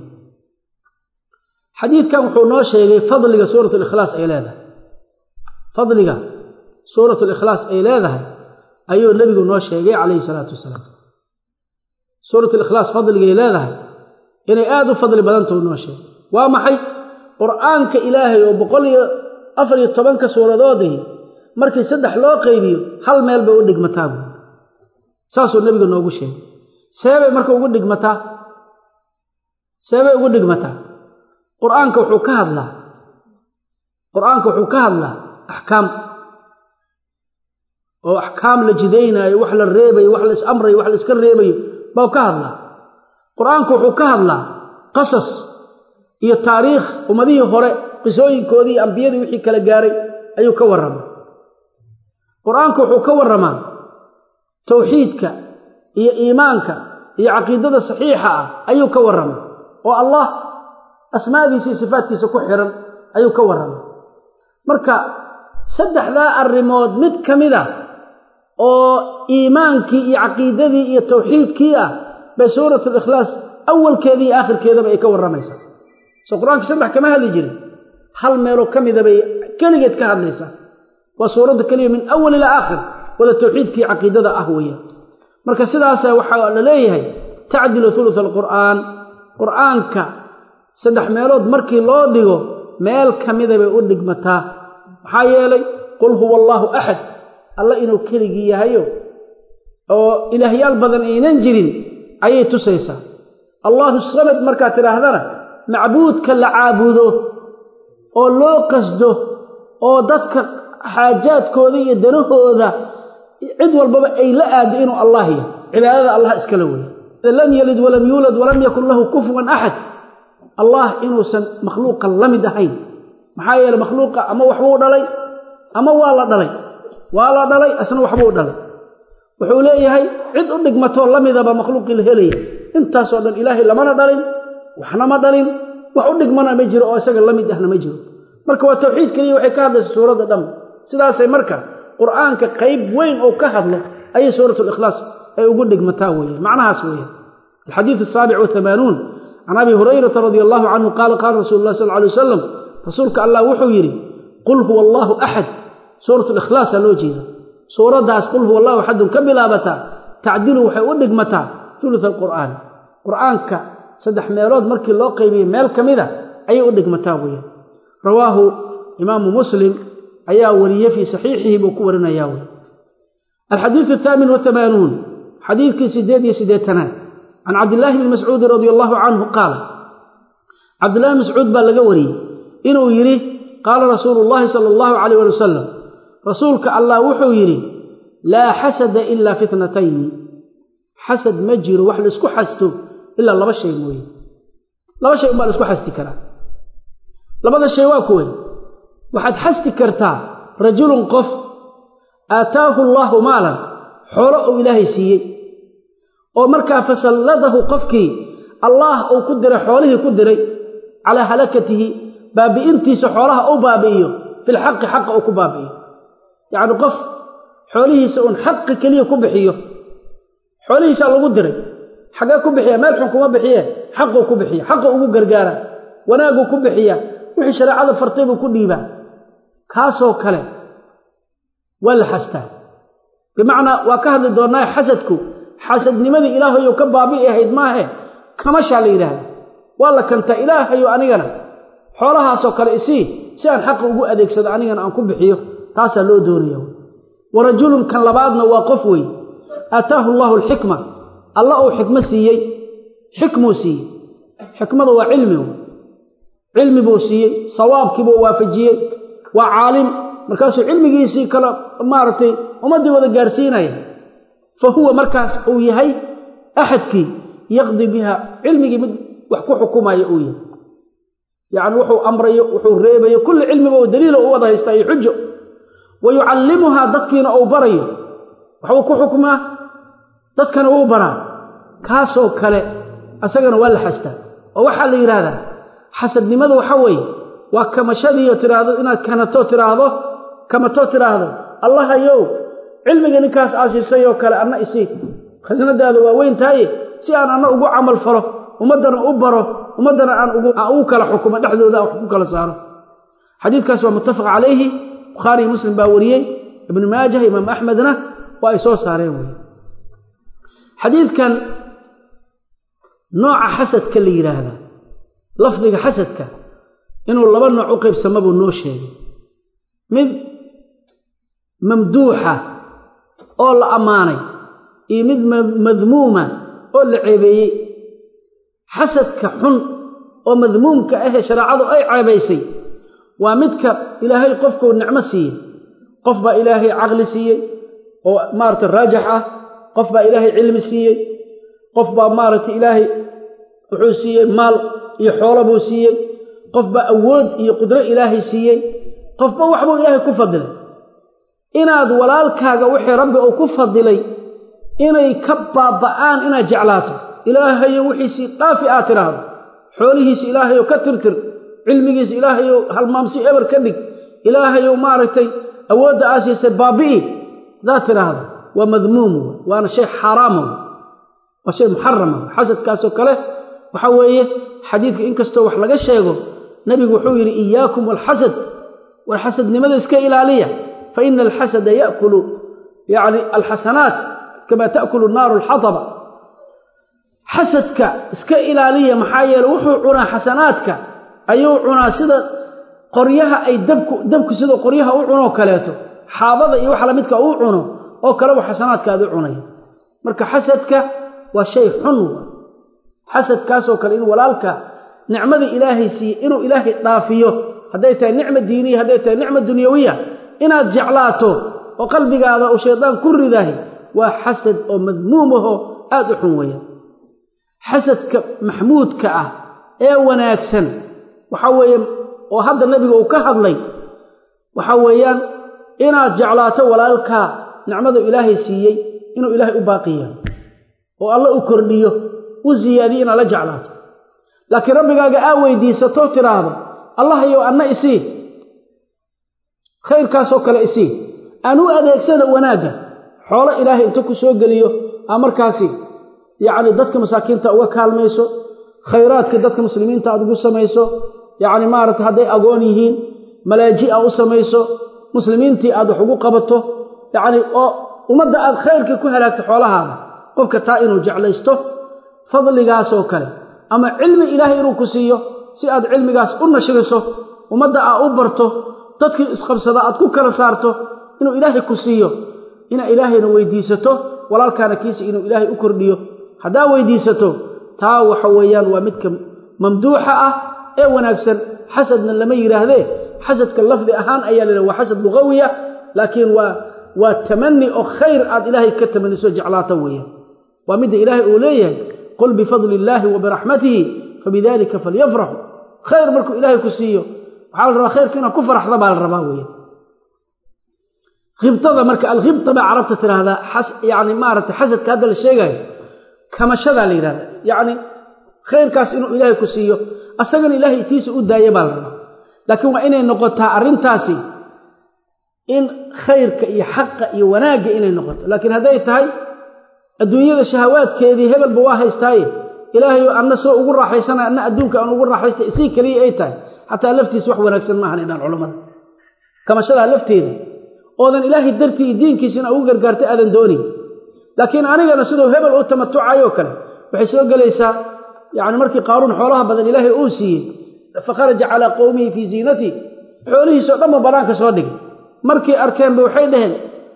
xadiidkan wuxuu noo sheegay fadliga suurat likhlaas ay leedahay fadliga suurat likhlaas ay leedahay ayuu nebigu noo sheegay calayhi salaatu wasalaam suurat likhlaas fadligay leedahay inay aada u fadli badantau noo sheegay waa maxay qur'aanka ilaahay oo boqol iyo afar iyo tobanka suuradoodii markii saddex loo qaybiyo hal meel bay u dhigmataa buui saasuu nebiga noogu sheegay seebay marka ugu dhigmataa seebay ugu dhigmataa qur'aanka wuxuu ka hadlaa qur'aanka wuxuu ka hadlaa axkaam oo axkaam la jidaynaayo wax la reebayo wax la is amrayo wax la iska reebayo bau ka hadlaa qur'aanku wuxuu ka hadlaa qasas iyo taariikh ummadihii hore qisooyinkoodii iyo ambiyadii wixii kala gaaray ayuu ka warramaa qur-aanku wuxuu ka warramaa tawxiidka iyo iimaanka iyo caqiidada saxiixa ah ayuu ka warramaa oo allah asmaadiisa iyo sifaadkiisa ku xiran ayuu ka warramaa marka saddexdaa arrimood mid ka mid a oo iimaankii iyo caqiidadii iyo tawxiidkii ah bay suurat alikhlaas awalkeedii iyo aakhirkeedaba ay ka warramaysaa soo qur-aanka saddex kama hadli jirin hal meeloo ka mida bay keligeed ka hadlaysaa waa suuradda keliya min awal ilaa aakhir wada tawxiidkii caqiidada ah weeyaan marka sidaasa waxaa la leeyahay tacdilu hulutha alqur'aan qur'aanka saddex meelood markii loo dhigo meel ka mida bay u dhigmataa maxaa yeelay qul huwa allaahu axad alla inuu keligii yahayo oo ilaahyaal badan aynan jirin ayay tusaysaa allaahu samad markaad tidhaahdana macbuudka la caabudo oo loo qasdo oo dadka xaajaadkooda iyo danahooda cid walbaba ay la aado inuu allah yahay cibaadada allah iskala weeye lam yalid walam yuulad walam yakun lahu kufuwan axad allah inuusan makhluuqa la mid ahayn maxaa yeele makhluuqa ama waxbuu dhalay ama waa la dhalay waa la dhalay asna waxbuu dhalay wuxuu leeyahay cid u dhigmatoo la midaba makhluuqii la helaya intaasoo dhan ilaahay lamana dhalin waxna ma dhalin wax u dhigmana ma jiro oo isaga la mid ahna ma jiro marka waa tawxiid keliya waxay ka hadlaysa suuradda dhan sidaasay marka qur'aanka qayb weyn oo ka hadlo ayay suurat likhlaas ay ugu dhigmataa weeyaan macnahaas weeyaan alxadiidu asaabic wahamaanuun can abi hurayrata radia allahu canhu qaala qaala rasulu lah sal alay wasalam rasuulka allah wuxuu yidhi qul huwa allaahu axad suurat likhlaasaa loo jeeda suuraddaas qul huwa allahu axadun ka bilaabataa tacdilu waxay u dhigmataa ulu alqur'aan qur'aanka saddex meelood markii loo qaybiyey meel ka mida ayay u dhigmataa weeyaan rawaahu imaamu muslim ayaa wariyey fii saxiixihi buu ku warinayaa wey alxadiidu athaamin wahamaanuun xadiidkii sideed iyo siddeetanaad can cabdillaahi bni mascuudin radia allahu canhu qaala cabdillahi bn mascuud baa laga wariyey inuu yidhi qaala rasuulu llahi sala allahu calayh ali wasalam rasuulka allah wuxuu yidhi laa xasada ilaa fitnatayni xasad ma jiro wax laisku xasto ilaa laba shay mooye laba shay umbaa laisku xasti karaa labada shay waa kuway waxaad xasti kartaa rajulun qof aataahu allaahu maalan xoolo uu ilaahay siiyey oo markaa fasalladahu qofkii allaah uu ku diray xoolihii ku diray calaa halakatihi baabi'intiisa xoolaha uu baabi'iyo filxaqi xaqa uu ku baabi'iyo yacni qof xoolihiisa uun xaqi keliya ku bixiyo xoolihiisaa lagu diray xaggee ku bixiya meel xun kuma bixiye xaquu ku bixiya xaqu ugu gargaara wanaaguu ku bixiya wixii shareecada fartay buu ku dhiibaa kaasoo kale waa la xastaa bimacnaa waa ka hadli doonnaa xasadku xasadnimadii ilaahayow ka baabi'i ahayd maahe kamashaa la yidhaahda waa la kantaa ilaahayow anigana xoolahaasoo kale isii si aan xaqa ugu adeegsado anigana aan ku bixiyo taasaa loo doonaya wa rajulun kan labaadna waa qof wey aataahu allaahu alxikma alla uu xikmo siiyey xikmuu siiyey xikmada waa cilmi cilmi buu siiyey sawaabkiibuu waafajiyey waa caalim markaasuu cilmigiisii kale maaragtay ummaddii wada gaarsiinaya fa huwa markaas uu yahay axadkii yaqdi biha cilmigii mid wax ku xukumaya uu yahay yacni wuxuu amrayo wuxuu reebayo kulli cilmiba u daliilo u wada haystaa iyo xujo wa yucallimuhaa dadkiina uu barayo waxbuu ku xukmaa dadkana wuu baraa kaasoo kale asagana waa la xastaa oo waxaa la yidhaahdaa xasadnimada waxa weeye waa kamashadiiyo tiraahdo inaad kanato tiraahdo kamatoo tiraahdo allahayow cilmiga ninkaas aasiisay oo kale anna isii khasnadaada waa weyn tahaye si aan anna ugu camal falo ummaddana u baro ummaddana aan ugu kala xukumo dhexdooda wax ku kala saaro xadiidkaas waa muttafaq calayhi bukhaariyo muslim baa wariyey ibnu maajah imaam axmedna waa ay soo saareen wey xadiidkan nooca xasadka la yidhaahdaa lafdiga xasadka inuu laba nooc u qaybsamo buu noo sheegay mid mamduuxa oo la ammaanay iyo mid madmuuma oo la ceebeeyey xasadka xun oo madmuumka ahee shareecadu ay ceebaysay waa midka ilaahay qofkuu nicmo siiyey qof baa ilaahay caqli siiyey oo maaragtay raajax ah qof baa ilaahay cilmi siiyey qof baa maaragtay ilaahay wuxuu siiyey maal iyo xoolo buu siiyey qof baa awood iyo qudro ilaahay siiyey qofba waxbuu ilaahay ku fadilay inaad walaalkaaga wixii rabbi uu ku fadilay inay ka baaba'aan inaad jeclaato ilaahayo wixiisii dhaafi aad tidhaahdo xoolihiisi ilaahayow ka tirtir cilmigiisa ilaahayow halmaamsi eber ka dhig ilaahayow maaragtay awoodda aa siisay baabi'i hadaad tidhaahdo waa madmuum waana shay xaaraama waa shay muxarama xasadkaasoo kale waxaa weeye xadiidka inkastoo wax laga sheego nebigu wuxuu yidhi iyaakum walxasad war xasadnimada iska ilaaliya fa ina alxasada yaakulu yacni alxasanaat kama taakulu naaru alxataba xasadka iska ilaaliya maxaa yeele wuxuu cunaa xasanaadka ayuu cunaa sida qoryaha ay dabku dabku sida qoryaha u cunoo kaleeto xaabada iyo waxa lamidka uu cuno oo kaleba xasanaadkaad u cunaya marka xasadka waa shay xun xasadkaasoo kale in walaalka nicmada ilaahay siiye inuu ilaahay dhaafiyo hadday tahay nicma diiniya hadday tahay nicma dunyawiya inaad jeclaato oo qalbigaada uu shaydaan ku ridahay waa xasad oo madmuumaho aad u xun weeyaan xasadka maxmuudka ah ee wanaagsan waxa weeye oo hadda nebiga uu ka hadlay waxa weeyaan inaad jeclaato walaalkaa nicmadu ilaahay siiyey inuu ilaahay u baaqiya oo alla u kordhiyo u siyaadiyo inaad la jeclaato laakiin rabbigaaga aa weydiisatoo tiraahdo allah yow anna isii khayrkaasoo kale isii aan u adeegsana wanaagga xoolo ilaahay inta ku soo geliyo aa markaasi yacni dadka masaakiinta uga kaalmayso khayraadka dadka muslimiinta aad ugu samayso yacni maaragta hadday agoon yihiin malaaji a u samayso muslimiintii aad wax ugu qabato yacni oo ummadda aad khayrka ku halaagto xoolahaada qofka taa inuu jeclaysto fadligaasoo kale ama cilmi ilaahay inuu ku siiyo si aad cilmigaas u nashriso ummadda aa u barto dadkii isqabsada aad ku kala saarto inuu ilaahay ku siiyo inaa ilaahayna weydiisato walaalkaana kiisa inuu ilaahay u kordhiyo haddaa weydiisato taa waxa weeyaan waa midka mamduuxa ah ee wanaagsan xasadna lama yidhaahdee xasadka lafdi ahaan ayaa la yidhaha waa xasad lugawiya laakiin waa waa tamani oo khayr aad ilaahay ka tamaniso jeclaato weeyaan waa midda ilaahay uu leeyahay qul bifadli illaahi wa biraxmatihi fabidalika falyafraxu khayr markuu ilaahay ku siiyo waxaa la rabaa khayrka inaad ku faraxda baa la rabaa weeyaan khibtada marka alkhibta baa carabta tidhaahdaa yani maaragtay xasadka hadda la sheegaayo kamashadaa la yidhahda yacni khayrkaas inuu ilaahay ku siiyo asagana ilaahay tiisa u daaya baa la rabaa laakiin waa inay noqotaa arrintaasi in khayrka iyo xaqa iyo wanaagga inay noqoto laakiin hadday tahay adduunyada shahawaadkeedii hebelba waa haystaaye ilaahayo anna soo ugu raaxaysana anna adduunka aan ugu raaxaysta isii keliya ay tahay xataa laftiis wax wanaagsan maahan idhaan culammada kamashadaa lafteeda oodan ilaahay dartii iyo diinkiisina ugu gargaartay aadan doonayn laakiin anigana siduu hebel u tamatucayoo kale waxay soo gelaysaa yacni markii qaaruun xoolaha badan ilaahay uu siiyey fakharaja calaa qowmihi fii ziinatii xoolihiisoo dhanba bannaanka soo dhigay markay arkeenba waxay dhaheen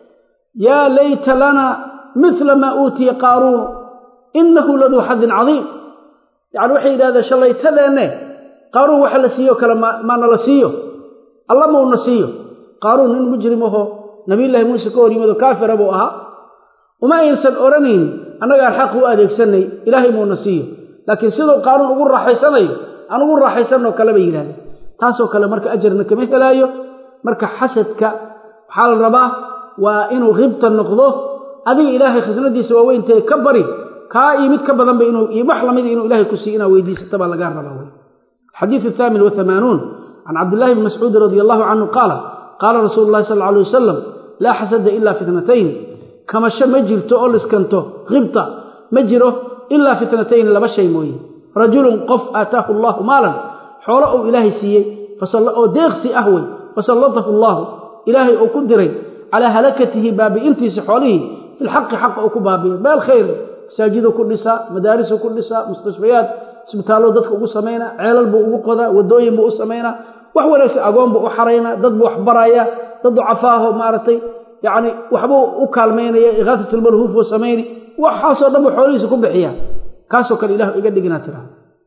yaa layta lana mila maa uutiya qaaruun innahu laduu xadin cadiim yacni waxay yidhahdeen shallaytadeenne qaaruun waxa la siiyo kale maana la siiyo alla mauna siiyo qaaruun nin mujrim ahoo nabiyullaahi muuse ka hor yimid oo kaafira buu ahaa uma aysan odhanayn annagaan xaq u adeegsanay ilaahay muuna siiyo laakiin siduu qaaruun ugu raaxaysanayo aan ugu raaxaysanoo kale bay yidhahdeen taasoo kale marka ajarna kama helaayo marka xasadka waxaa la rabaa waa inuu khibta noqdo adiga ilaahay khasnadiisa waaweyntae ka bari kaa iyo mid ka badanba inuu iyo wax lamida inuu ilahay ku siiyo inaad weydiisata baa lagaa rabaa wey الحديث الثامن والثمانون عن عبد الله بن مسعود رضي الله عنه قال قال رسول الله صلى الله عليه وسلم لا حسد إلا في اثنتين كما شمجرت أولس كنتو غبطة مجره إلا في اثنتين لما شيء موي رجل قف آتاه الله مالا حوله إلهي سيي فصلى أو ديغسي أهوي فسلطه الله إلهي أو كدري على هلكته باب انتي سحوله في الحق حق أو كبابي بالخير مساجد كل نساء مدارس كل نساء مستشفيات isbitaallo dadka ugu samayna ceelal buu ugu qodaa wadooyin buu u samaynaa wax wanaagsan agoon buu u xaraynaa dad buu wax baraya dad ducafaaho maaragtay yacni waxbuu u kaalmaynaya ikaafatulmalhuuf buu samayni waxaasoo dhan buu xoolihiisa ku bixiyaa kaasoo kale ilahu iga dhiginaa tiraa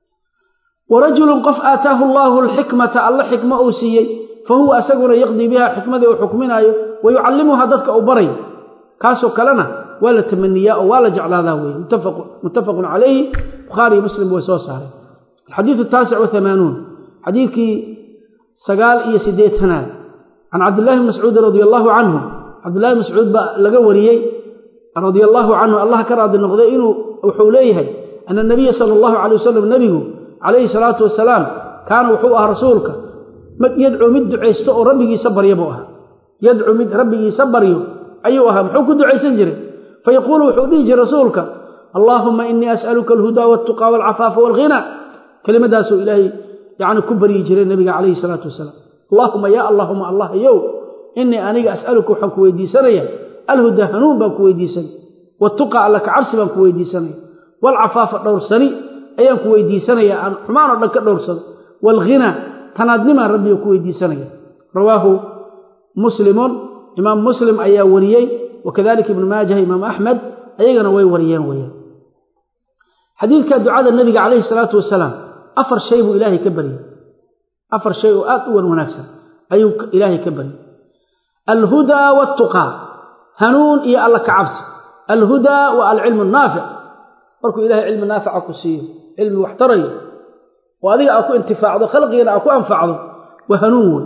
warajulun qof aataahu allaahu alxikmata alla xikmo uu siiyey fa huwa asaguna yaqdii biha xikmadii uu xukminaayo wa yucallimuha dadka uu barayo kaasoo kalena waa la tamaniyaa oo waa la jeclaadaa weye muttafaqun calayhi bukhaari muslim way soo saareen alxadiidu ataasic wahamaanuun xadiidkii sagaal iyo siddeetanaad can cabdillahi bni mascuudi radia allaahu canhu cabdillahi mascuud baa laga wariyey radia allaahu canhu allah ka raadi noqday inuu wuxuu leeyahay ana nabiya sala allahu calay wasalam nebigu calayhi salaatu wasalaam kaana wuxuu ahaa rasuulka yadcuu mid ducaysto oo rabbigiisa barya buu ahaa yadcuu mid rabbigiisa baryo ayuu ahaa muxuu ku ducaysan jiray fayaquulu wuxuu dhihi jiray rasuulka allaahuma inii as'aluka alhudaa waltuqaa walcafaafa walghina kelimadaasuu ilaahay yani ku baryi jiray nebiga calayhi salaatu wasalaam allaahuma yaa allaahuma allah yow innii aniga as'aluka waxaan ku weydiisanaya alhudaa hanuun baan ku weydiisanaya watuqa alla ka cabsi baan ku weydiisanaya waalcafaafa dhowrsani ayaan ku weydiisanaya aan xumaan oo dhan ka dhowrsado waalghina tanaadnimaan rabbiga ku weydiisanaya rawaahu muslimun imaam muslim ayaa wariyey wakadalika ibnu maajah imaam axmed ayagana way wariyeen weyaan xadiidka ducada nabiga calayhi salaatu wasalaam afar shay buu ilaahay ka baryey afar shay oo aad u wan wanaagsan ayuu ilaahay ka baryey alhudaa waaltuqaa hanuun iyo alla ka cabsi alhudaa waa alcilmu naafic markuu ilahay cilmi naafica ku siiyo cilmi wax tarayo oo adiga aa ku intifaacdo khalqigana aa ku anfacdo waa hanuun wey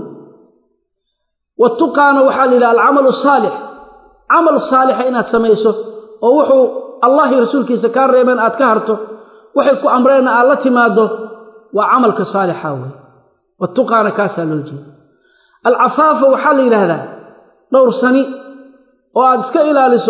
watuqaana waxaa la yidhaha alcamalu saalix camal saalixa inaad samayso oo wuxuu allah iyo rasuulkiisa kaa reebeen aad ka harto waxay ku amreenna aad la timaaddo waa camalka saalixa wey watuqaana kaasaa loo jeeda alcafaafa waxaa la yidhaahdaa dhowrsani oo aad iska ilaaliso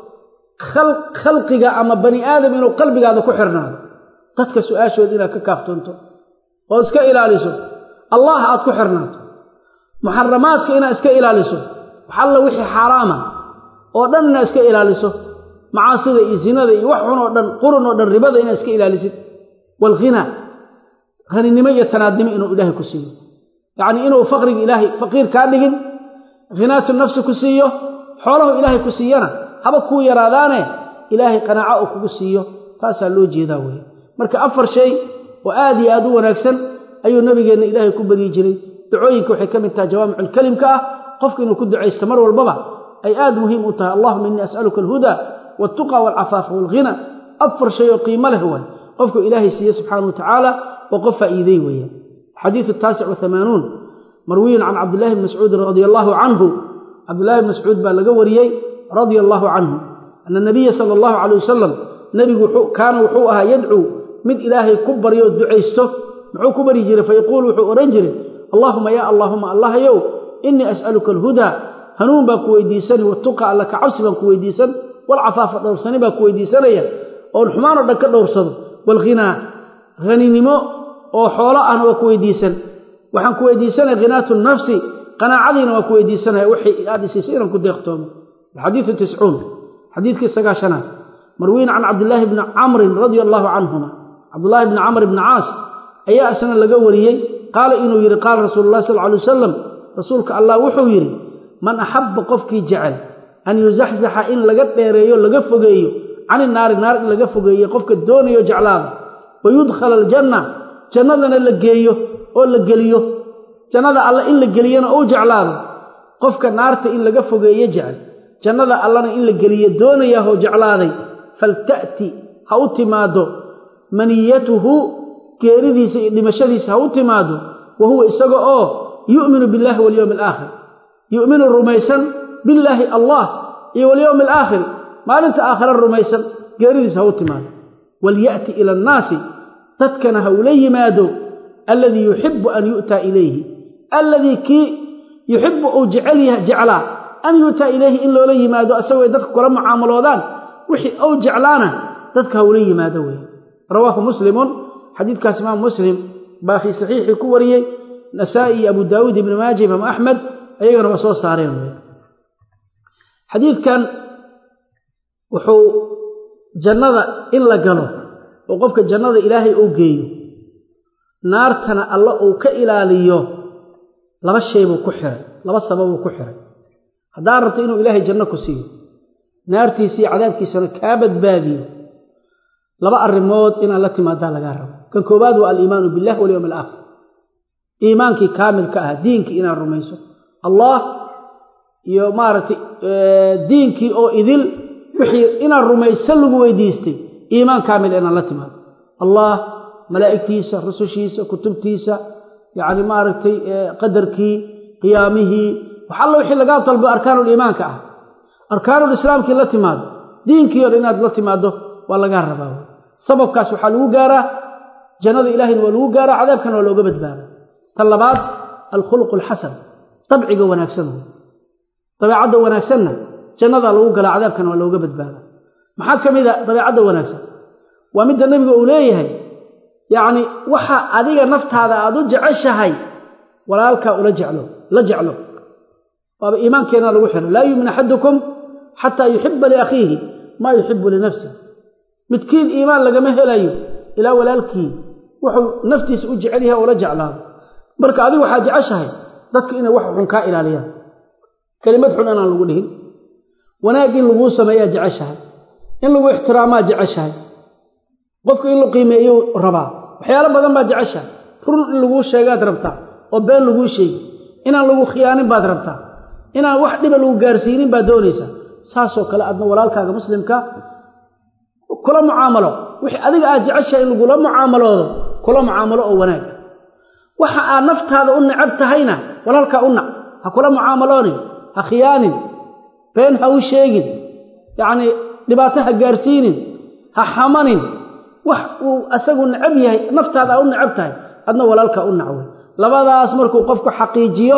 khalqiga ama bani aadam inuu qalbigaada ku xirnaado dadka su-aashooda inaad ka kaaftoonto oo iska ilaaliso allah aad ku xirnaato muxaramaadka inaad iska ilaaliso waxalla wixii xaaraama oo dhan inaad iska ilaaliso macaasida iyo sinada iyo wax xun oo dhan qurun oo dhan ribada inaad iska ilaalisid waalghina haninimo iyo tanaadnimo inuu ilaahay ku siiyo yacnii inuu faqriga ilaahay faqiir kaa dhigin khinaatu nafsi ku siiyo xoolahu ilaahay ku siiyana haba kuu yaraadaane ilaahay qanaaco uu kugu siiyo taasaa loo jeedaa weeye marka afar shay oo aad iyo aad u wanaagsan ayuu nabigeenna ilaahay ku baryi jiray ducooyinka waxay ka mid tahay jawaamiculkelimka ah qofka inuu ku ducaysto mar walbaba ay aad muhiim u tahay allahuma innii as'aluka alhudaa waltuqa waalcafaafa waalghina afar shay oo qiimo leh waay qofku ilaahay siiye subxaana wa tacaala oo qof faa'iidey weeyaan xadiidu taasic wahamaanuun marwiyun can cabdillahi bni mascuudin radia allaahu canhu cabdillahi bni mascuud baa laga wariyey radia allaahu canhu ana nabiya sala allahu calay wasalam nebigu kaana wuxuu ahaa yadcuu mid ilaahay ku baryo ducaysto muxuu ku baryi jiray fayaquulu wuxuu odhan jiray allaahuma yaa allaahuma allahyow innii as'aluka alhudaa hanuun baan ku weydiisani watuqa alla ka cabsi baan ku weydiisan walcafaafa dhowrsani baan ku weydiisanaya oon xumaan oo dhan ka dhowrsado waalghinaa haninimo oo xoolo ahna waa ku weydiisan waxaan ku weydiisanaya khinaatu nafsi qanaacadiina waa ku weydiisanaya wixii aad isiisa inaan ku deeqtoomo alxadiidu tiscuun xadiidkii sagaashanaad marwiin can cabdillaahi bni camrin radia allaahu canhuma cabdullaahi bni camr bni caas ayaa isna laga wariyey qaala inuu yidhi qaala rasuulu llahi sal alay wasalam rasuulka allah wuxuu yidhi man axabba qofkii jecel an yuzaxzaxa in laga dheereeyo laga fogeeyo cani naari naar in laga fogeeyo qofka doonayo jeclaada wa yudkhala aljanna jannadana la geeyo oo la geliyo jannada alle in la geliyana ou jeclaado qofka naarta in laga fogeeyo jecel jannada allana in la geliyo doonayahoo jeclaaday falta'ti ha u timaaddo maniyatuhu geeridiisa iyo dhimashadiisa ha u timaaddo wa huwa isaga oo yu'minu billahi walyowmi alaakhir yu'minu rumaysan billaahi allah iyo walyowmi alaakhir maalinta aakhira rumaysan geeridiisa ha u timaado walya'ti ila annaasi dadkana ha ula yimaado alladii yuxibbu an yu'taa ilayhi alladii kii yuxibbu uu jeclaa an yu'taa ilayhi in loola yimaado asagoo dadka kula mucaamaloodaan wixii uu jeclaana dadka ha ula yimaado weeye rawaahu muslimun xadiidkaas imaam muslim baa fii saxiixii ku wariyey nasaa'i iyo abu daawuud ibni maaja imaam axmed ayagana waa soo saareen wey xadiidkan wuxuu jannada in la galo oo qofka jannada ilaahay uu geeyo naartana alla uu ka ilaaliyo laba shay buu ku xiray laba sababuu ku xiray haddaad rabto inuu ilaahay janno ku siiyo naartiisa iyo cadaabkiisana kaa badbaadiyo laba arrimood inaad la timaadaa lagaa rabo kan koowaad waa aliimaanu billahi walyowmi alaakhir iimaankii kaamilka ah diinkii inaad rumayso allah iyo maaragtay diinkii oo idil wixii inaad rumaysan lagu weydiistay iimaan kaamil inaad la timaado allah malaa'igtiisa rusushiisa kutubtiisa yacni maaragtay qadarkii qiyaamihii wax alla wixii lagaa dalbo arkaanuliimaanka ah arkaanulislaamkii la timaado diinkii o dhan inaad la timaaddo waa lagaa rabaa sababkaas waxaa lagu gaaraa jannada ilaahayna waa lagu gaaraa cadaabkana waa looga badbaadaa tan labaad alkhuluqu alxasan dabciga wanaagsan dabeecadda wanaagsanna jannadaa lagu galaa cadaabkana waa looga badbaadaa maxaa ka mid a dabeecadda wanaagsan waa midda nebiga uu leeyahay yacni waxa adiga naftaada aad u jeceshahay walaalkaa ula jeclo la jeclo waaba iimaankeenna lagu xiray laa yuumin axadukum xataa yuxiba liakhiihi maa yuxibu linafsih midkiin iimaan lagama helayo ilaa walaalkii wuxuu naftiisa u jecel yahay ula jeclaado marka adigu waxaa jeceshahay dadka inay wax xun kaa ilaaliyaan kelimad xun inaan lagu dhihin wanaag in laguu sameeyaa jeceshahay in lagu ixtiraamaa jeceshahay qofka in la qiimeeyuu rabaa waxyaalo badan baad jeceshahay run in laguu sheegaad rabtaa oo been laguu sheegi inaan lagu khiyaanin baad rabtaa inaan wax dhiba lagu gaarsiinin baad doonaysaa saasoo kale adna walaalkaaga muslimka kula mucaamalo wixii adiga aad jeceshahay in lagula mucaamaloodo kula mucaamalo oo wanaaga waxa aad naftaada u necab tahayna walaalkaa u nac ha kula mucaamaloonin ha khiyaanin been ha u sheegin yacnii dhibaato ha gaarsiinin ha xamanin wax uu asagu necab yahay naftaada aa u necab tahay adna walaalkaa u nacwey labadaas markuu qofku xaqiijiyo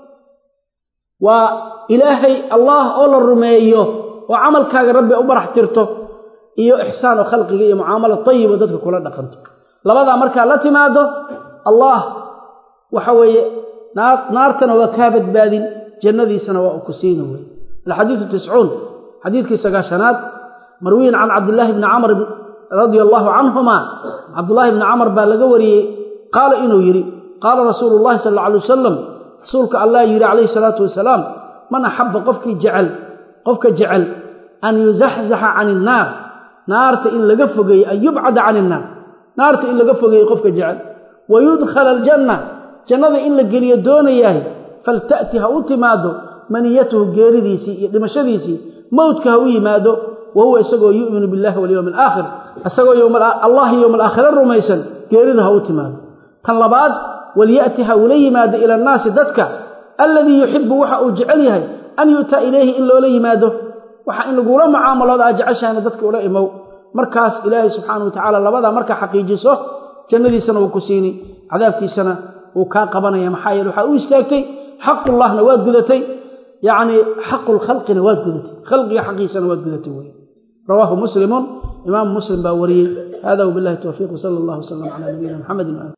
waa ilaahay allah oo la rumeeyo oo camalkaaga rabbi u barax tirto iyo ixsaan oo khalqiga iyo mucaamalo tayibo dadka kula dhaqanto labadaa markaa la timaado allah waxa weeye naartana waa kaa badbaadin jannadiisana waa u ku siina wey alxadiidu tiscuun xadiidkii sagaashanaad marwiyin can cabdillaahi bni camr radia allaahu canhuma cabdullaahi bni camar baa laga wariyey qaala inuu yidhi qaala rasuulu llahi sal alla alay wasalam rasuulka allah yidhi calayhi salaatu wasalaam man axabba qofkii jecel qofka jecel an yuzaxzaxa can innaar naarta in laga fogeeye an yubcada can innaar naarta in laga fogeeye qofka jecel wa yudkhala aljanna jannada in la geliyo doonayahay falta'ti ha u timaado maniyatuhu geeridiisii iyo dhimashadiisii mowdka ha u yimaado wa huwa isagoo yu'minu billahi walyowmi alaakhir isagoo allah yowma alaakhira rumaysan geerida ha u timaado tan labaad walya'ti ha ula yimaado ila annaasi dadka alladii yuxibu waxa uu jecel yahay an yu'taa ilayhi in loola yimaado waxa in lagula mucaamalooda aad jeceshahayna dadka ula imow markaas ilaahay subxaana wa tacaala labadaa markaa xaqiijiso jannadiisana wuu ku siini cadaabkiisana wuu kaa qabanaya maxaa yeele waxaa u istaagtay xaqullahna waad gudatay yacnii xaqu lkhalqina waad gudatay khalqiga xaqiisana waad gudatay wey rawaahu muslimun imaamu muslim baa wariyey hada wabillahi towfiiq wsala allah wslam cala nabiyina muxamedin